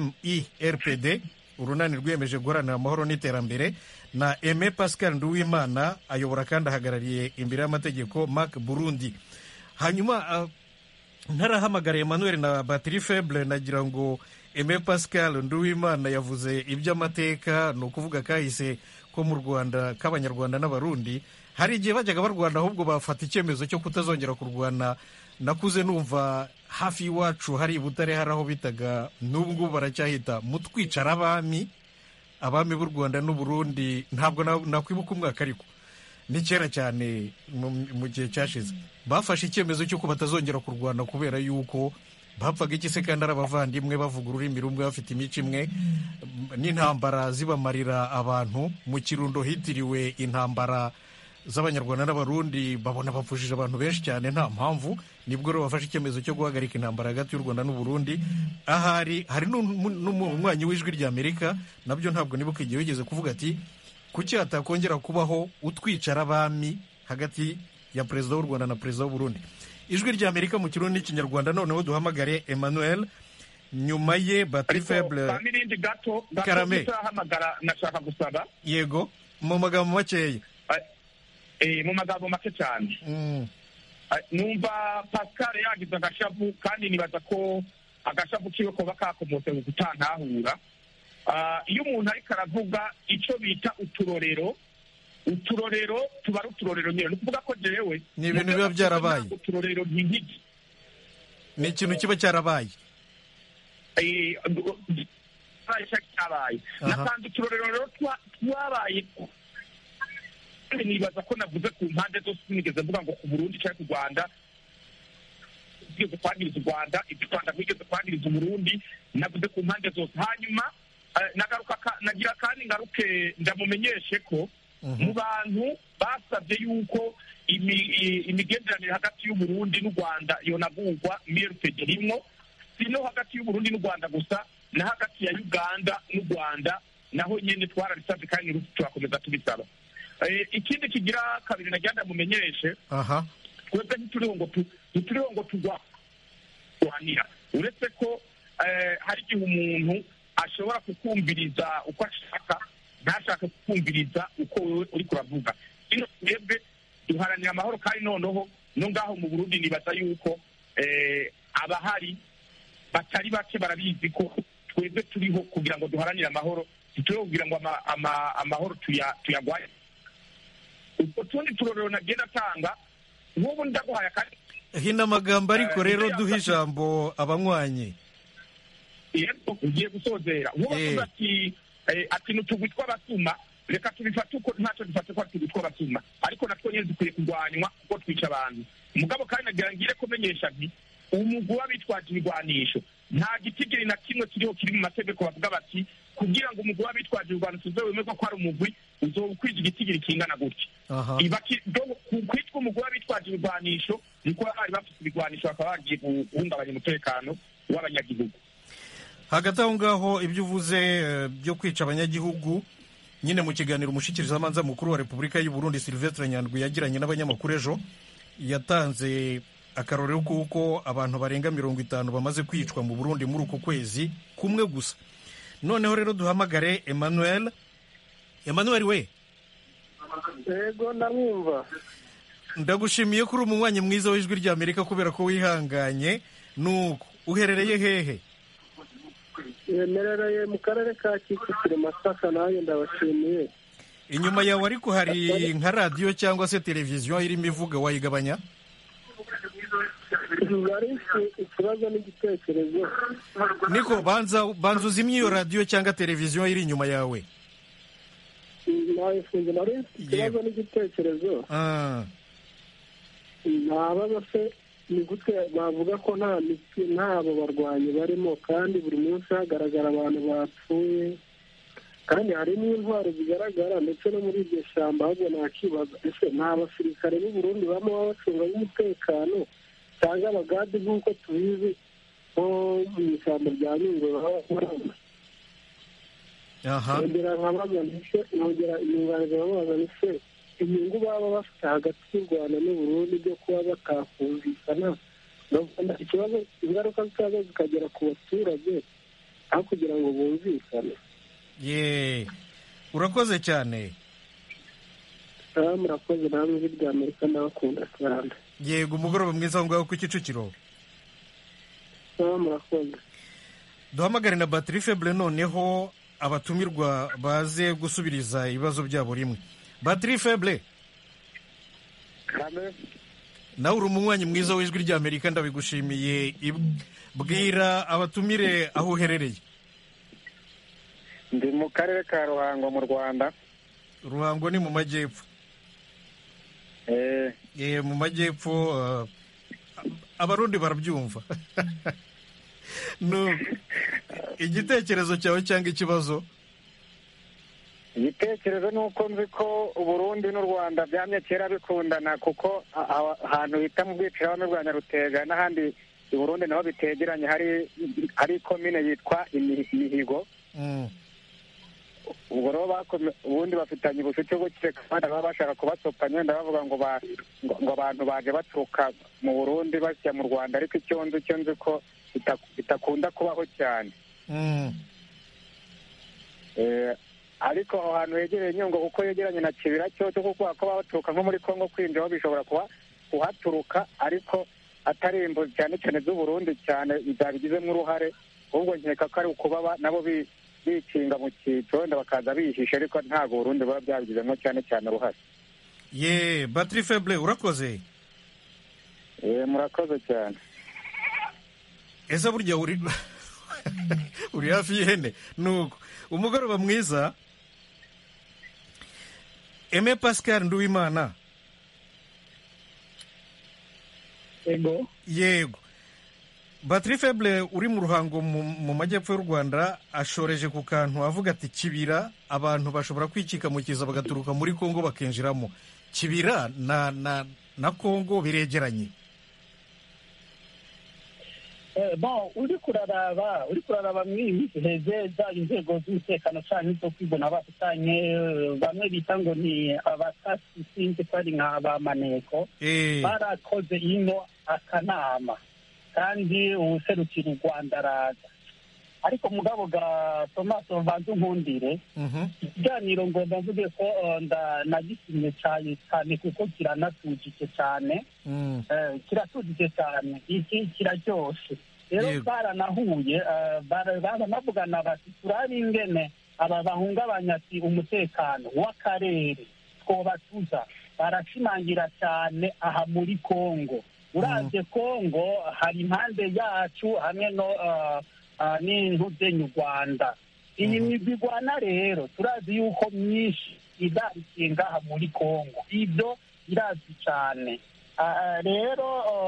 mirpd urunani rwiyemeje guharanira amahoro n'iterambere na aime pascal nduwimana ayobora kandi ahagarariye imbere y'amategeko mark burundi hanyuma ah, ntarahamagara emmanuel na batiri feble nagira ngo eme pascal nduwimana yavuze iby'amateka ni ukuvuga kahise ko mu rwanda k'abanyarwanda n'abarundi hari igihe bajyaga barwana ahubwo bafata icyemezo cyo kutazongera kurwana nakuze numva hafi y'iwacu hari i butare hari aho bitaga n'ubu ngubu baracyahita mu twicara abami abami b'u rwanda n'uburundi ntabwo na- nakwibuka umwaka ariko ni kera cyane mu- mu gihe cyashize bafashe icyemezo cy'uko batazongera kurwana kubera yuko bapfaga iki se kandi ari abavandimwe bavuga ururimi rumwe bafite imico imwe n'intambara zibamarira abantu mu kirundo hitiriwe intambara z'abanyarwanda n'abarundi babona bapfushije abantu benshi cyane nta mpamvu nibwo rero bafashe icyemezo cyo guhagarika intambara hagati y'u rwanda n'uburundi ahari hari n'umu- n'umunywanyi w'ijwi ry'amerika nabyo ntabwo nibuka igihe wigeze kuvuga ati kuki hatakongera kubaho utwicara abami hagati ya perezida w'u rwanda na perezida w'uburundi ijwi ry'amerika mu kirundi n'ikinyarwanda noneho duhamagare emmanuel nyuma ye batiri ariko feble n'irindi gato gato Karame. turahamagara nashaka gusaba yego mu magambo makeya eh, mu magambo make cyane Mm, Ah, numva pascal yagize agashavu kandi nibaza ko agashavu kiwe koba kakomotse mu gutantahura Ah, iyo umuntu ariko aravuga icyo bita uturorero uturorero tuba ari uturorero nyine ni ukuvuga ko jewe Ni ibintu biba byarabaye. uturorero nk'igiti ni ikintu kiba cyarabaye Eh, cyabaye cyabaye Aha. natanze uturorero rero twa- twabaye kandi nibaza ko navuze ku mpande zose sinigeze mvuga ngo ku burundi cyangwa ku rwanda twigeze kwangiriza u rwanda ibyo u rwanda rwigeze kwangiriza uburundi navuze ku mpande zose hanyuma eh, nagaruka ka- nagira kandi ngaruke ndamumenyeshe ko mu bantu basabye yuko imi- i- imigenderanire hagati y'uburundi n'u rwanda yonagurwa mrpd rimwo si no hagati y'uburundi n'u rwanda gusa na hagati ya uganda n'u rwanda naho nyine twarabisabye kandi n'ubu turakomeza tubisaba Eh, ikindi kigira kabiri nagira ndamumenyeshe aha twebwe ntituriho ngo tu- ntituriho ngo turwanira uretse ko eh, hari igihe umuntu ashobora kukumviriza uko ashaka ntashake kukumviriza uko wowe uri kuravuga ino twebwe duharanira amahoro kandi noneho no ngaho mu burundi nibaza yuko eh, abahari batari bake barabizi ko twebwe turiho kugira ngo duharanire amahoro ntituriho kugira ngo ama- ama- amahoro tuya- tuyagwaye utwo tundi turorero nagenda atanga nk'ubu ndaguhaye akandi hino amagambo ariko rero duha ijambo abanywanyi yego ugiye gusozera nk'ubu Eh. avuga ati eh, ati n'utugwi tw'abasuma reka tubifate uko ntacyo dufate ko ari utugwi tw'abasuma ariko natwo nyine dukwiye kurwanywa kuko twica abantu mugabo kandi nagira ngire kumenyesha nti umugwi w'abitwaje ibigwanisho nta gitigiri na kimwe kiriho kiri mu mategeko bavuga bati kugira ngo umugwi w'abitwaje ibigwanisho uze wemerwa ko ari umugwi uzoba ukwije igitigiri kingana gutya aha Ibaki- do- ku- kwitwa umugwi w'abitwaje ibigwanisho ni kuba bari bafite ibigwanisho bakaba bagiye guhungabanya umutekano w'abanyagihugu hagati aho ngaho ibyo uvuze eh, byo kwica abanyagihugu nyine mu kiganiro umushikirizamanza mukuru wa repubulika y'u burundi silvestre nyandwi yagiranye n'abanyamakuru ejo yatanze akarorero kuko abantu barenga mirongo itanu bamaze kwicwa mu burundi muri uku kwezi kumwe gusa noneho rero duhamagare emmanuel emmanuel we yego ndamwumva ndagushimiye ko uri umunywanyi mwiza w'ijwi ry'amerika kubera ko wihanganye nuko uherereye hehe yemerereye mu karere ka kicukiro masaka nanjye ndabashimiye inyuma yawe ariko hari nka radiyo cyangwa se televiziyo irimo ivuga wayigabanya bari ikibazo n'igitekerezo niko banza banza uzimye iyo radiyo cyangwa televiziyo iri inyuma yawe nayifunze nari mfite ikibazo n'igitekerezo Ah, ntabaza se ni gute bavuga ko nta miti ntabo barwanyi barimo kandi buri munsi hagaragara abantu bapfuye kandi hari n'intwaro zigaragara ndetse no muri iryo shyamba ahubwo nakibaza ese nta basirikare b'u Burundi baba bacunga umutekano cyangwa abagadi nk'uko tubizi nko mu ishyamba rya nyungwe baba barama aha nongera nkabaza ndetse nongera inyunganizi bamubaza ndetse inyungu baba bafite hagati y'u rwanda n'u Burundi byo kuba batakumvikana Ndabona ikibazo ingaruka zikaza zikagera ku baturage aho kugira ngo bumvikane ye urakoze cyane aha murakoze namwe ijwi rya amerika ndabakunda cyane yego umugoroba mwiza aho ngaho ku kicukiro aha murakoze duhamagare na batiri febure noneho abatumirwa baze gusubiriza ibibazo byabo rimwe batiri febure nawe uri umunywanyi mwiza w'ijwi ry'amerika ndabigushimiye Ib- bwira abatumire aho uherereye ndi mu karere ka ruhango mu rwanda ruhango ni mu majyepfo Eh, Eh, mu majyepfo ah, abarundi barabyumva No, igitekerezo cyawe cyangwa ikibazo igitekerezo ni uko nzi ko uburundi n'u rwanda byamye kera bikundana kuko a- a- ahantu bita mu bwicirabami bwa nyarutega n'ahandi i burundi naho bitegeranye hari hari komine yitwa Imi- imihigo Mm. ubwo rero bakome- ubundi bafitanye ubucuti bwo kireka abandi baba bashaka kubasopanya wenda bavuga ngo ba- ngo ngo abantu baje baturuka mu burundi basya mu rwanda ariko icyo nzi icyo nzi ko bita- bitakunda kubaho cyane Mm. Eh, ariko aho hantu hegereye nyungwe kuko yegeranye na kibira cyo cyo kuko kuba baturuka nko muri kongo kwinjiraho bishobora kuba kuhaturuka ariko atari imbu cyane cyane z'uburundi cyane zabigizemo uruhare ahubwo nkeka ko ari ukuba ba- nabo bi- bikinga mu cyiciro wenda bakaza bihisha ariko ntabwo uburundi buba byabigizemo cyane cyane uruhare ye batiri febure urakoze Eh, murakoze cyane ese burya uri uri hafi y'ihene nuko umugoroba mwiza eme pascal nduwimana yego yego batiri feble uri mu ruhango mu mu majyepfo y'u rwanda ashoreje ku kantu avuga ati kibira abantu bashobora kwikikamukiza bagaturuka muri kongo bakinjiramo kibira na na na kongo biregeranye Eh, bon uri kuraraba uri kuraraba muri iyi minsi heze zaba inzego z'umutekano canke zo kwibona bafitanye eh, bamwe bita ngo ni abatasi sinzi ko ari nka ba maneko Eh. barakoze ino akanama kandi uwuserukira u rwanda araza ariko mugabo ga tomaso mbanze unkundire ikiganiro ngo ndavuge ko eh, nda- nagisimye cyane cyane kuko kiranatujije cyane Mm. Eh, kiratujije cyane iki kiraryoshe rero Yego. baranahuye eh, bara- baranavugana bati turabe ingene aba bahungabanya ati umutekano w'akarere twobatuza barashimangira cyane aha muri kongo uravye kongo hari impande yacu hamwe no eh, eh, n'intuzenyu rwanda iyi migwi igwana rero turazi yuko myinshi izarikiye ngaha muri kongo ibyo birazwi cyane Ah, rero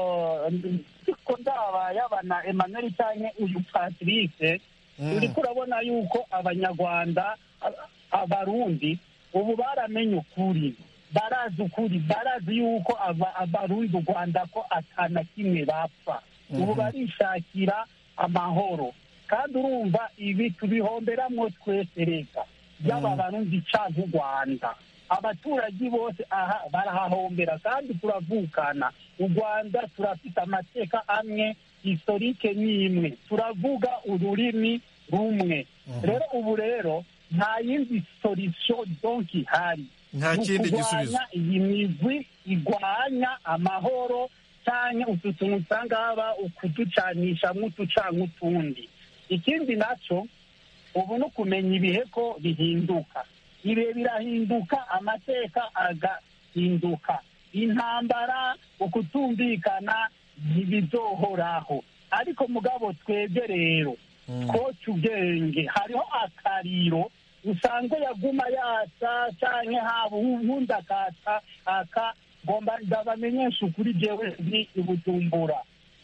ko ndaba yabana emmanuel cyangwa uyu patrice Mm. uriko urabona yuko abanyarwanda a- abarundi ubu baramenye ukuri barazi ukuri barazi yuko aba- abarundi u rwanda ko atana kimwe bapfa ubu barishakira amahoro kandi urumva ibi tubihomberamwo twese reka yaba abarundi canke u rwanda abaturage bose aha barahahombera kandi turavukana u rwanda turafite amateka amwe historike n'imwe turavuga ururimi rumwe rero ubu rero nta yindi solution donc ihari Nta Ni kindi ukurwanya gisubizo. iyi migwi igwanya amahoro cyangwa utu tuntu usanga haba ukuducanisha nk'uducanka utundi ikindi nacyo ubu ni ukumenya ibihe ko bihinduka ibihe birahinduka amateka agahinduka intambara ukutumvikana ntibizohoraho ariko mugabo twebwe rero twoca ubwenge hariho akariro usanga yaguma yasa canke haba uwundi akata aka ngomba ndabamenyesha ukuri jewe ndi i bujumbura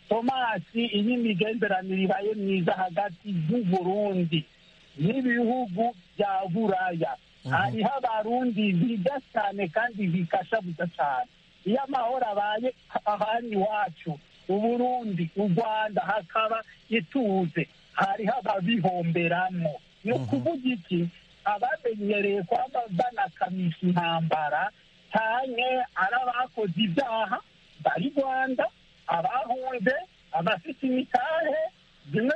tomasi iyo imigenderanire ibaye myiza hagati y'uburundi n'ibihugu bya buraya hariho abarundi biga cyane kandi bikashabuza cyane iyo amahoro abaye ahandi iwacu uburundi u rwanda hakaba ituze hariho ababihomberamo ni ukuvuga iki abamenyereye kwaba banakamisha intambara cyane ari abakoze ibyaha bari rwanda abahunze abafite imitahe bimwe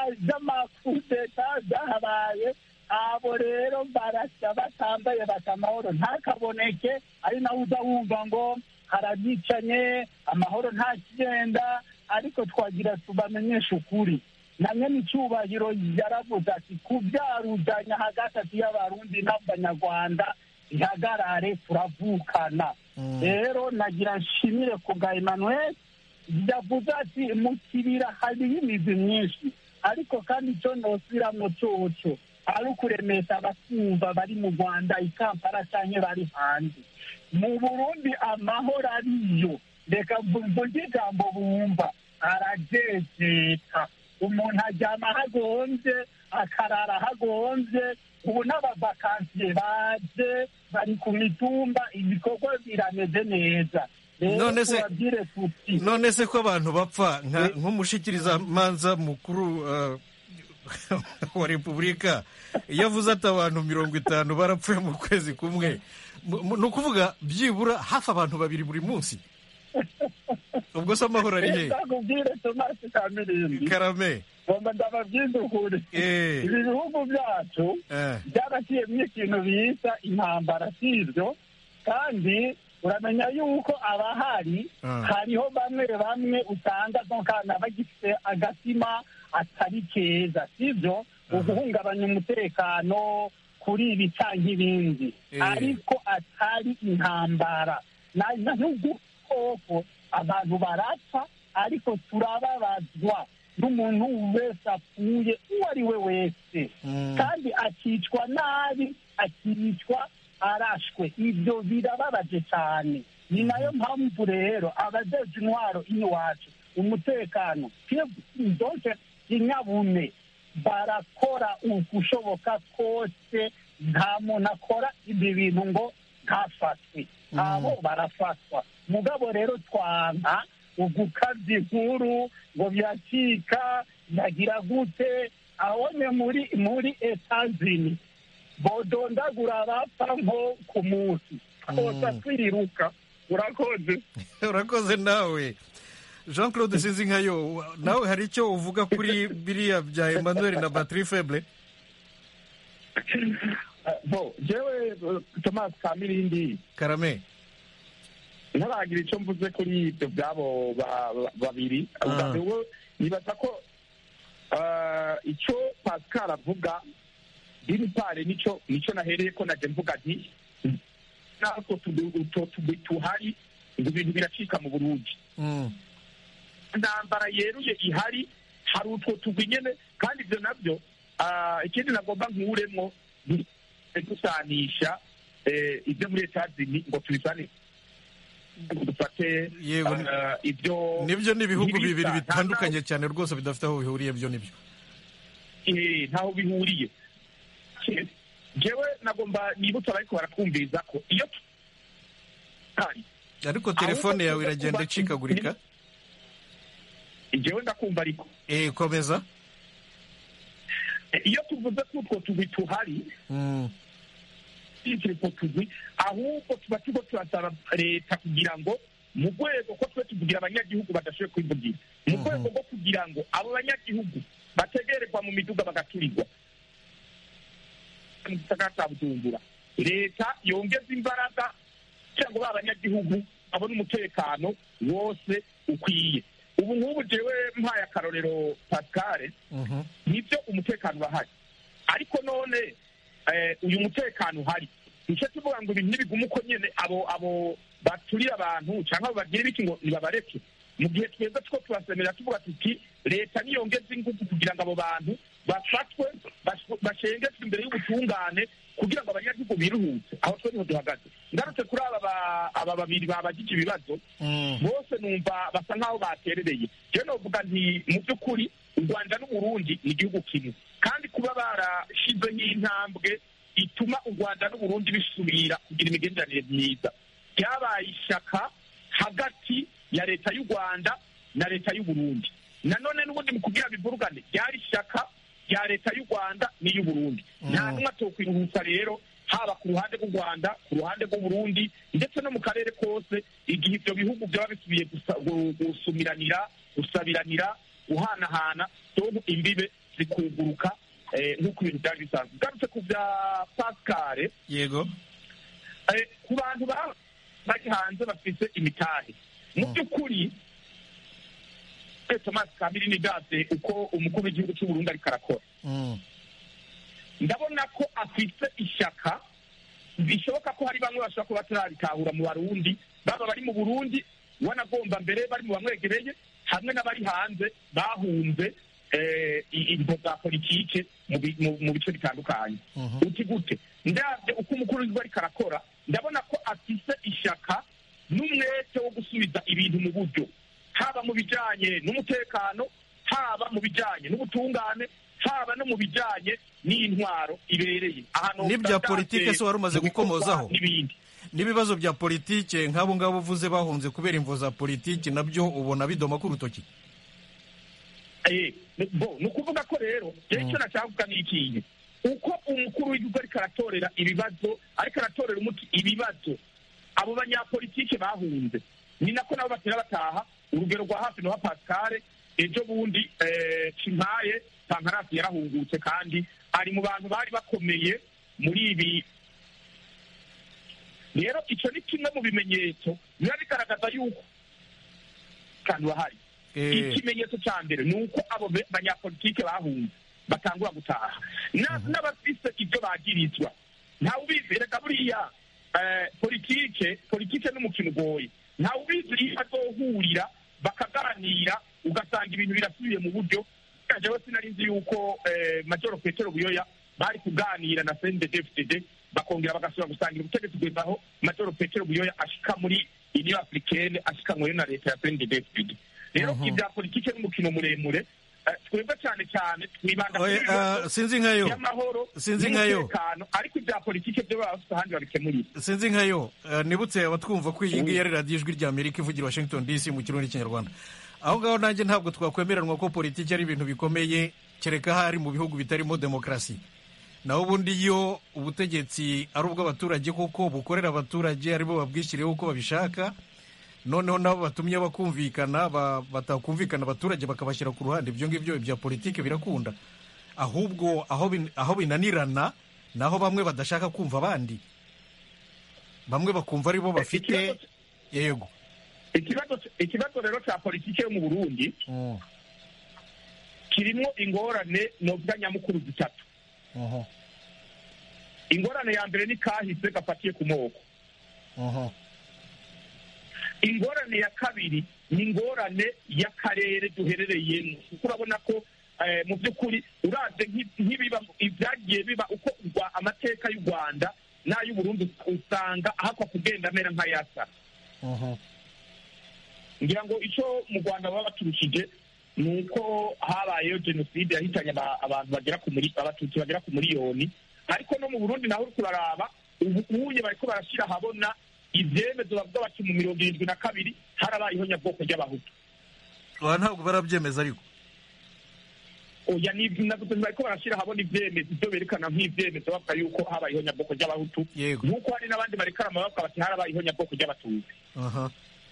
by'amakudeta byahabaye abo rero barasya batambaye bata amahoro ntakaboneke ari nawe uza wumva ngo harabicanye amahoro nta kigenda ariko twagira tubamenyeshe ukuri na nyene icyubahiro yaravuze ati kubyaruzanya hagati y'abarundi n'abanyarwanda ihagarare turavukana rero nagira nshimire ku bwa emmanuel yavuze ati mu kibira hariho imizi myinshi ariko kandi icyo nosubiramo coco ari ukuremesha abatumva bari mu rwanda i kampala cyangwa bari hanze mu burundi amahoro ariyo reka mvuge ijambo bumva arajejeta umuntu aryama hagonze akarara hagonze ubu n'abavakansiye baje bari ku mitumba ibikorwa birameze neza rero None se- tubabwire tuti none se ko abantu bapfa nka- nk'umushikirizamanza mukuru uh, wa repubulika iyo avuze ati abantu mirongo itanu barapfuye mu kwezi kumwe mu- mu- ni ukuvuga byibura hafi abantu babiri buri munsi ubwo se amahoro ari he ndakubwire tomasi kamirindi karame ngomba ndababwiza ukuri Eh. ibi bihugu byacu Eh. byaraciyemo ikintu bita intambara sibyo kandi uramenya yuko abahari Ah. hariho bamwe bamwe usanga nkana bagifite agatima atari keza sibyo uguhungabanya umutekano kuri ibi cyangwa ibindi Eh. ariko atari intambara na- na- n'udukoko abantu barapfa ariko turababazwa n'umuntu wese apfuye uwo ari we wese kandi akicwa nabi akicwa arashwe ibyo birababaje cyane ni nayo mpamvu rero abajeje intwaro iwacu umutekano donke inyabume barakora ukushoboka kose nta muntu akora ibi bintu ngo ntafatwe abo barafatwa mugabo rero twanka ugukabya inkuru ngo byacika yagira gute abone muri muri etazini bodondagura abapfa nko ku munsi twose twiruka urakoze urakoze nawe jean claude sinzi nkayo nawe hari icyo uvuga kuri biriya bya emmanuel na batiri feble bo jewe thomas kamirindi karame ntaragira icyo mvuze kuri ibyo byabo babiri ubwo nibaza ko icyo pascal avuga biri pare nicyo nicyo nahereye ko najya mvuga nti natwo tugwi tuhari ngo ibintu biracika mu burundi intambara yeruye ihari hari utwo tugwi nyine kandi ibyo nabyo ikindi nagomba nkuremo gusanisha ibyo muri etazini ngo tubisanishe dufate ibyo nibyo ni ibihugu bibiri bitandukanye cyane rwose bidafite aho bihuriye byo nibyo ntaho bihuriye jewe nagomba nibutsa ariko baratwumviriza ko iyo ariko telefone yawe iragenda icikagurika jewe ndakumva ariko eh komeza iyo tuvuze ko utwo tugwi tuhari utwo tugwi ahubwo tuba turiko turasaba leta kugira ngo mu rwego ko twe tuvugira abanyagihugu badashoboye kwivugira mu rwego rwo kugira ngo abo banyagihugu bategererwa mu miduga bagaturirwa mu gisagara cya bujumbura leta yongeza imbaraga kugira ngo ba banyagihugu babone umutekano wose ukwiye ubu nk'ubu jewe mpaye akarorero pascal nibyo umutekano urahari ariko none uyu mutekano uhari nicyo tuvuga ngo ibintu ntibigume uko nyine abo abo baturira abantu cyangwa bagira ibiki ngo nibabareke mu gihe tweza two turasemera tuvuga tuti leta niyongeze ingufu kugira ngo abo bantu bafatwe bashengezwe imbere y'ubutungane kugira ngo abanyagihugu biruhutse aho twe niho duhagaze ngarutse kuri aba aba babiri babagije ibibazo bose numva basa nk'aho baterereye jewe novuga nti mu by'ukuri u rwanda n'uburundi ni igihugu kimwe kandi kuba barashizeho intambwe ituma u rwanda n'uburundi bisubira kugira imigenderanire myiza ryabaye ishyaka hagati ya leta y'u rwanda na leta y'uburundi nanone n'ubundi mu kugira bivurugane ryari ishyaka rya leta y'u rwanda n'iy'uburundi nta n'umwe atokwiruhutsa rero haba ku ruhande rw'u rwanda ku ruhande rw'uburundi ndetse no mu karere kose igihe ibyo bihugu byaba bisubiye gusumiranira gusabiranira guhanahana dore imbibe zikuguruka nk'uko ibintu byari bisanzwe ugarutse ku bya pascal yego ku bantu bari hanze bafite imitahe mu by'ukuri thomas kamiri gaze uko umukuru w'igihugu cy'uburundi ariko arakora ndabona ko afite ishyaka bishoboka ko hari bamwe bashobora kuba batarabitahura mu barundi baba bari mu burundi wanagomba mbere bari mu bamwegereye hamwe n'abari hanze bahunze imvo za politike mu bice bitandukanye uti gute ndabyo uko umukuru w'igihugu ariko arakora ndabona ko afite ishyaka n'umwete wo gusubiza ibintu mu buryo haba mu bijyanye n'umutekano haba mu bijyanye n'ubutungane haba no mu bijyanye n'intwaro ibereye n'ibya politike se wari umaze gukomozaho n'ibindi n'ibibazo bya politike nk'abo ngabo uvuze bahunze kubera imvo za politiki nabyo ubona bidoma ku rutoki ni ukuvuga ko rero rero icyo nashaka ni ikintu uko umukuru w'igihugu ariko aratorera ibibazo ariko aratorera umuti ibibazo abo banyapolitike bahunze ni nako nabo batera bataha urugero rwa hafi na pascal ejo bundi kimpaye pankarasi yarahungutse kandi ari mu bantu bari bakomeye muri ibi rero icyo ni kimwe mu bimenyetso biba bigaragaza yuko kandi bahari ikimenyetso cya mbere ni uko abo banyapolitike bahunze batangura gutaha n'abafise ibyo bagirizwa ntawe ubizi reka buriya politike politike n'umukino ugoye ntawe ubizi iyo azohurira bakaganira ugasanga ibintu birasubiye mu buryo jewe sinari nzi yuko eh, majoro petero buyoya bari kuganira na cndfdd bakongera bagasubira gusangira ubutegetsi kugeza aho majoro petero buyoya ashika muri union africaine ashikanyweyo na leta ya cndfdd rero Mhm. ibya politike n'umukino muremure eh, twebwe cyane cyane twibanda Oye, kuri ibibazo ah, sinzi nkayo. by'amahoro Sinzi nkayo. n'umutekano ariko ibya politike byo baba bafite ahandi babikemurira sinzi nkayo eh, nibutse abatwumva ko iyi ngiyi ari radiyo ijwi rya amerika ivugira i washington dc mu kirundi n'ikinyarwanda aho ngaho nanjye ntabwo twakwemeranwa ko politiki ari ibintu bikomeye kereka hari mu bihugu bitarimo demokarasi naho ubundi iyo ubutegetsi ari ubw'abaturage koko bukorera abaturage aribo babwishyiriyeho uko babishaka noneho nabo batumye bakumvikana ba- batakumvikana abaturage bakabashyira ku ruhande ibyo ngibyo bya politiki birakunda ahubwo aho bin- aho binanirana naho bamwe badashaka kumva abandi bamwe bakumva ari bo bafite yego ikibazo ikibazo rero cya politike yo mu burundi kirimo ingorane novuga nyamukuru zitatu ingorane ya mbere ni kahise gafatiye ku moko ingorane ya kabiri ni ingorane y'akarere duherereyemo kuko urabona ko eh, mu by'ukuri uraze nk'i- nk'ibiba ibyagiye biba uko urwa- amateka y'u rwanda n'ay'uburundi usanga ahakwa kugenda amera nk'ayasa ngira ngo icyo mu rwanda baba baturushije ni uko habayeho jenoside yahitanye aba- abantu bagera ku muri abatutsi bagera ku miliyoni ariko no mu burundi naho uri kuraraba ubu ubuye bariko barashyira ahabona ibyemezo bavuga bati mu mirongo irindwi na kabiri harabayeho nyabwoko ry'abahutu aha ntabwo barabyemeza ariko oya ni navuze bariko barashyira ahabona ibyemezo ibyo berekana nk'ibyemezo bavuga yuko habayeho nyabwoko ry'abahutu Yego. nk'uko hari n'abandi barekarama bavuga bati harabayeho nyabwoko ry'abatutsi aha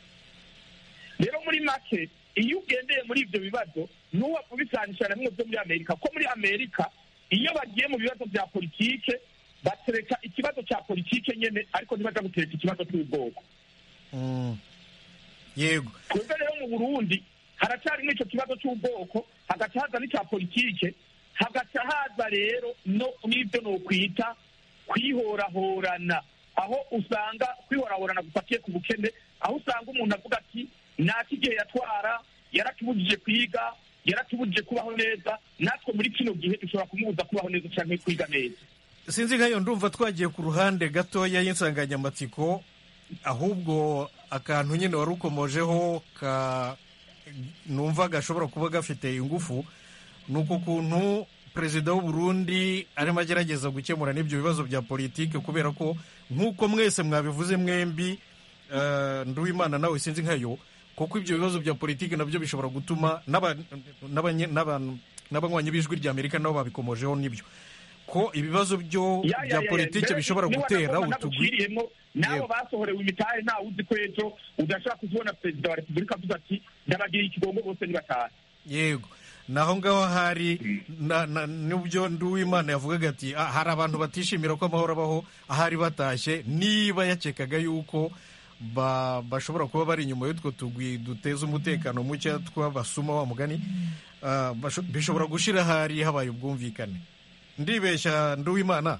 rero muri make iyo ugendeye muri ibyo bibazo n'uwo kubisanisha na bimwe byo muri amerika ko muri amerika iyo bagiye mu bibazo bya politike batereka ikibazo cya politike nyene ariko ntibaja gutereka ikibazo cy'ubwoko Mm. yego twebwe rero mu burundi haracyari n'icyo kibazo cy'ubwoko hagaca haza n'icya politike hagaca haza rero no n'ibyo nokwita kwihorahorana aho usanga kwihorahorana gufatiye ku bukene aho usanga umuntu avuga ati naki igihe yatwara yaratubujije kwiga yaratubujije kubaho neza natwe muri kino gihe dushobora kumubuza kubaho neza cyangwa kwiga neza sinzi nkayo ndumva twagiye ku ruhande gatoya y'insanganyamatsiko ahubwo akantu nyine wari ukomojeho ka numva gashobora kuba gafite ingufu ni uko kuntu perezida w'u Burundi arimo agerageza gukemura n'ibyo bibazo bya politiki kubera ko nk'uko mwese mwabivuze mwembi eh, nduwimana nawe sinzi nkayo kuko ibyo bibazo bya politiki nabyo bishobora gutuma n'aba- n'abanye- n'abantu- n'abanywanyi b'ijwi rya amerika nabo babikomojeho n'ibyo ko ibibazo byo Ya, ya, bya ya, ya. politiki Mbere bishobora niba gutera nagomba utugwi naguciriyemo, n'abo Yego. basohorewe imitahe ntawe uzi ko ejo udashaka kuzibona perezida wa repubulika avuze ati ndabagira ikigongo bose nibatahe yego naho ngaho hari na- na- n'ibyo nduwimana yavugaga ati "Ah, hari abantu batishimira ko amahoro abaho ahari batashye niba yakekaga yuko ba- bashobora kuba bari inyuma y'utwo tugwi duteza umutekano muke tw'abasuma wa mugani ah, basho- bishobora gushira ahari habaye ubwumvikane ndibeshya nduwimana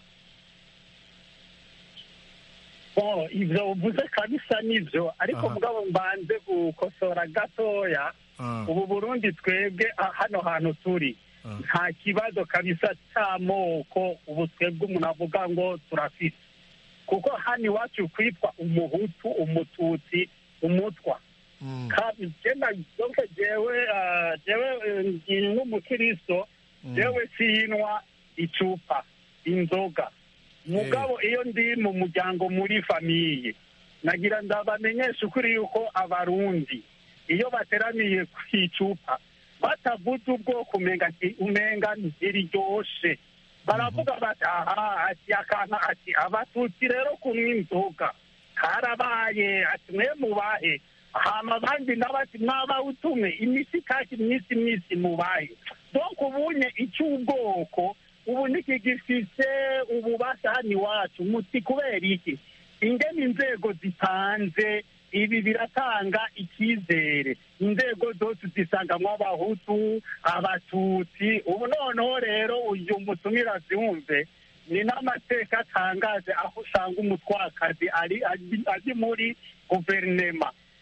Oh, ivyo uvuze kabisa nivyo ariko Aha. mugabo mbanze gukosora gatoya Ah. ubu burundi twebwe ah, hano hantu turi Ah. nta kibazo kabisa c'amoko ubu twebwe umuntu avuga ngo turafise kuko hano iwacu kwitwa umuhutu umututsi umutwa Mm. Kabi- jenda donke jewe ah, jewe eh, ndi n'umukristo jewe sinwa icupa inzoga mugabo iyo ndi mu muryango muri famiye nagira ndabamenyesha ukuri yuko abarundi iyo bateraniye ku icupa batavuze ubwoko umenga nti- umenga ntiriryoshe baravuga bati aha ati akana ati abatutsi rero kunywa inzoga karabaye ati mwe mubahe hama abandi nabo ati mwabawutume imisi kaki imisi imisi mubahe donc ubunye icy'ubwoko ubu ntikigifise ububasha hano iwacu muti kubera iki ingene inzego zitanze ibi biratanga icyizere inzego zose zisangamwo abahutu abatutsi ubu noneho rero uyu mutumira aziwumve ni n'amateka atangaje aho usanga umutwakazi ari ari- ari muri guverinema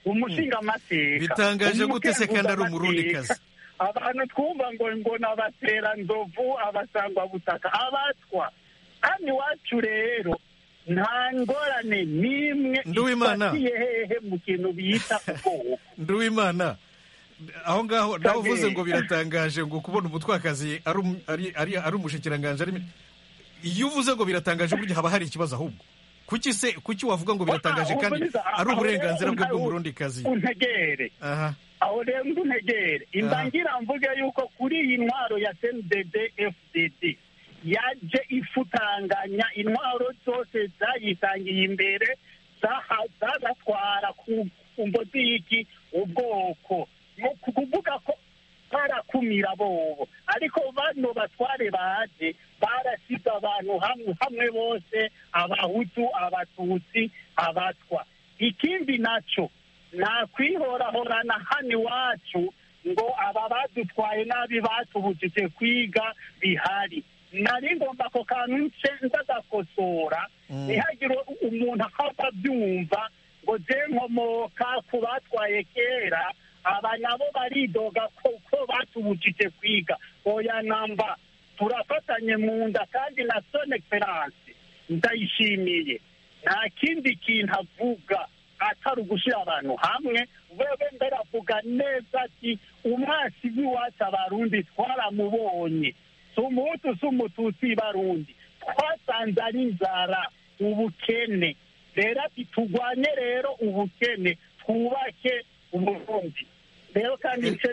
umushingamateka bitangaje gute se kandi ari umurundikazi abantu twumva ngo ngo ni abateranzovu abasangwabutaka abatwa hano iwacu rero nta ngorane n'imwe Nduwimana. ifatiye hehe mu kintu bita ubwoko nduwimana aho ngaho nawe uvuze ngo biratangaje ngo kubona umutwakazi ari um- ari- ari- ari umushikiranganji ari iyo uvuze ngo biratangaje burya haba hari ikibazo ahubwo kuki se kuki wavuga ngo biratangaje kandi ari uburenganzira bwe bw'umurundikazi untegere aha aho rero ntuntegere imbangira mvuge yuko kuri iyi ntwaro ya cndd fdd yaje ifutanganya intwaro zose zayitangiye imbere zaha- zagatwara ku ku mbozi y'iki ubwoko ni ukuvuga ko barakumira bobo ariko bano batware baje barasize abantu hamwe hamwe bose abahutu abatutsi abatwa ikindi naco nakwihorahorana hano iwacu ngo aba badutwaye nabi batubujije kwiga bihari nari ngomba ako kantu nce ndagakosora ntihagire umuntu akaba abyumva ngo je nkomoka ku batwaye kera aba nabo baridoga ko ko batubujije kwiga oya namba turafatanye mu nda kandi na son excellence ndayishimiye nta kindi kintu avuga atari ugushyira abantu hamwe wewe mbere avuga neza ati umwasi w'iwacu abarundi twaramubonye si umuhutu si umututsi barundi twasanze ari inzara ubukene rero ati turwanye rero ubukene twubake uburundi rero kandi nce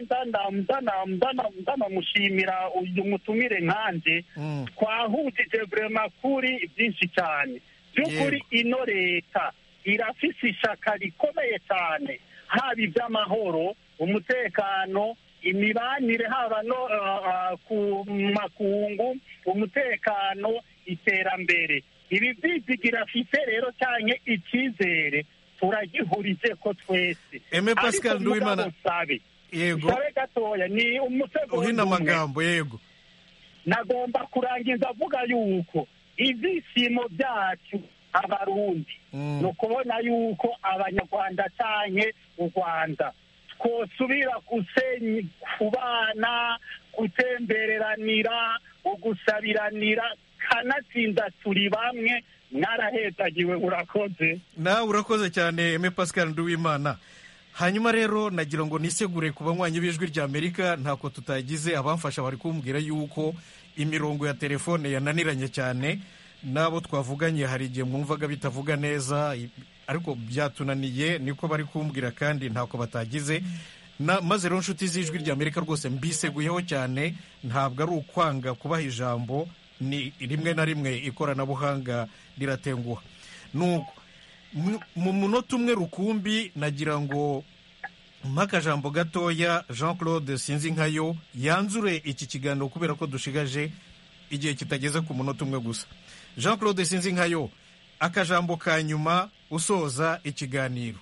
ndanamushimira uyu mutumire nkanje twahujije vrema kuri byinshi cyane by'ukuri ino leta irafise ishaka rikomeye cyane haba iby'amahoro umutekano imibanire haba no ah, ah, ku makungu umutekano iterambere ibi byizigira afite rero cyane icyizere turagihurije ko twese Aime Pascal Ariko Nduwimana. mugabo sabe Yego. sabe gatoya ni umusego uhina amagambo yego nagomba kurangiza avuga yuko ibyishimo byacu abarundi ni ukubona yuko abanyarwanda cyane u rwanda twosubira gusenya kubana gutembereranira ugusabiranira kanatsinda turi bamwe mwarahezagiwe urakoze nawe urakoze cyane Aime Pascal Nduwimana hanyuma rero nagira ngo nisegure ku banywanyi b'ijwi rya Amerika ntako tutagize abamfasha bari kumbwira yuko imirongo ya telefone yananiranye cyane n'abo twavuganye hari igihe mwumvaga bitavuga neza i- ariko byatunaniye niko bari kumbwira kandi ntako batagize na maze rero inshuti z'ijwi rya Amerika rwose mbiseguyeho cyane ntabwo ari ukwanga kubaha ijambo ni rimwe na rimwe ikoranabuhanga riratenguha nuko mu- mu munota umwe rukumbi nagira ngo mpakajambo gatoya jean claude sinzi nkayo yanzure iki kiganiro kubera ko dushigaje igihe kitageze ku munota umwe gusa jean claude sinzi nkayo akajambo ka nyuma usoza ikiganiro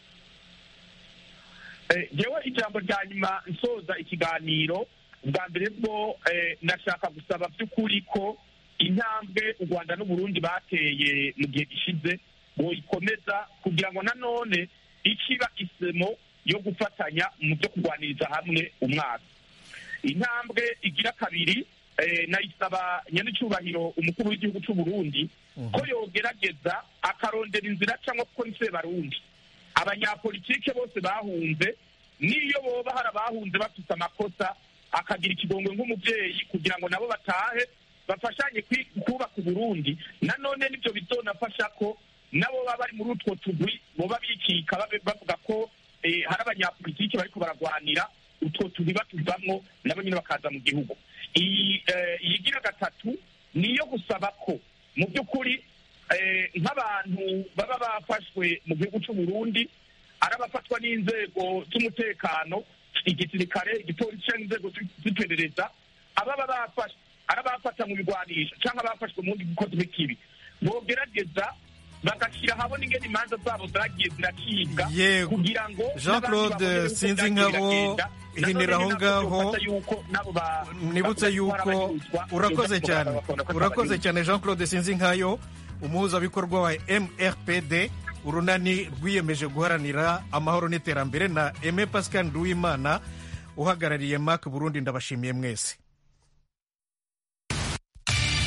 Eh, jewe ijambo rya nyuma nsoza ikiganiro bwa mbere bwo eh, nashaka gusaba by'ukuri ko intambwe u rwanda n'uburundi bateye mu gihe gishize boyikomeza kugira ngo nanone ikiba isemo yo gufatanya mu byo kurwaniriza hamwe umwaka intambwe igira kabiri eh, nayisaba nyanicubahiro umukuru w'igihugu cy'u Burundi ko yogerageza akarondera inzira cyangwa kuko ni se barundi abanyapolitike bose bahunze n'iyo boba hari abahunze bafite amakosa akagira ikigongwe nk'umubyeyi kugira ngo nabo batahe bafashanye kwi- kubaka uburundi nanone nibyo bizonafasha ko nabo baba bari muri utwo tugwi boba bikika babe- bavuga ko eh, hari abanyapolitike bariko baragwanira utwo tugwi batuvamwo nabo nyine bakaza mu gihugu iyi eh, iyigira gatatu niyo gusaba ko mu by'ukuri eh, nk'abantu baba bafashwe mu gihugu cy'u Burundi ari abafatwa n'inzego z'umutekano igisirikare igipolisi cyangwa inzego zi- z'iperereza ababa bafashwe ari abafata mu bigwanisho cyangwa abafashwe mu bundi bukozi bw'ikibi bogerageza bagashyira ahabona ingene imanza zabo zagiye ziracibwa Yego. kugira ngo Jean n'abandi Claude babone uko sinzi byagiye nkabo biragenda. ihinira aho Nanone ngaho nabwo yuko nabo ba- nibutse bavuga ko yuko barabanyuzwa, urakoze ibyo cyane bakabona ko urakoze batabanyuzwa. cyane jean claude sinzi nkayo umuhuzabikorwa wa mrpd urunani rwiyemeje guharanira amahoro n'iterambere na eme pascal nduwimana uhagarariye mak burundi ndabashimiye mwese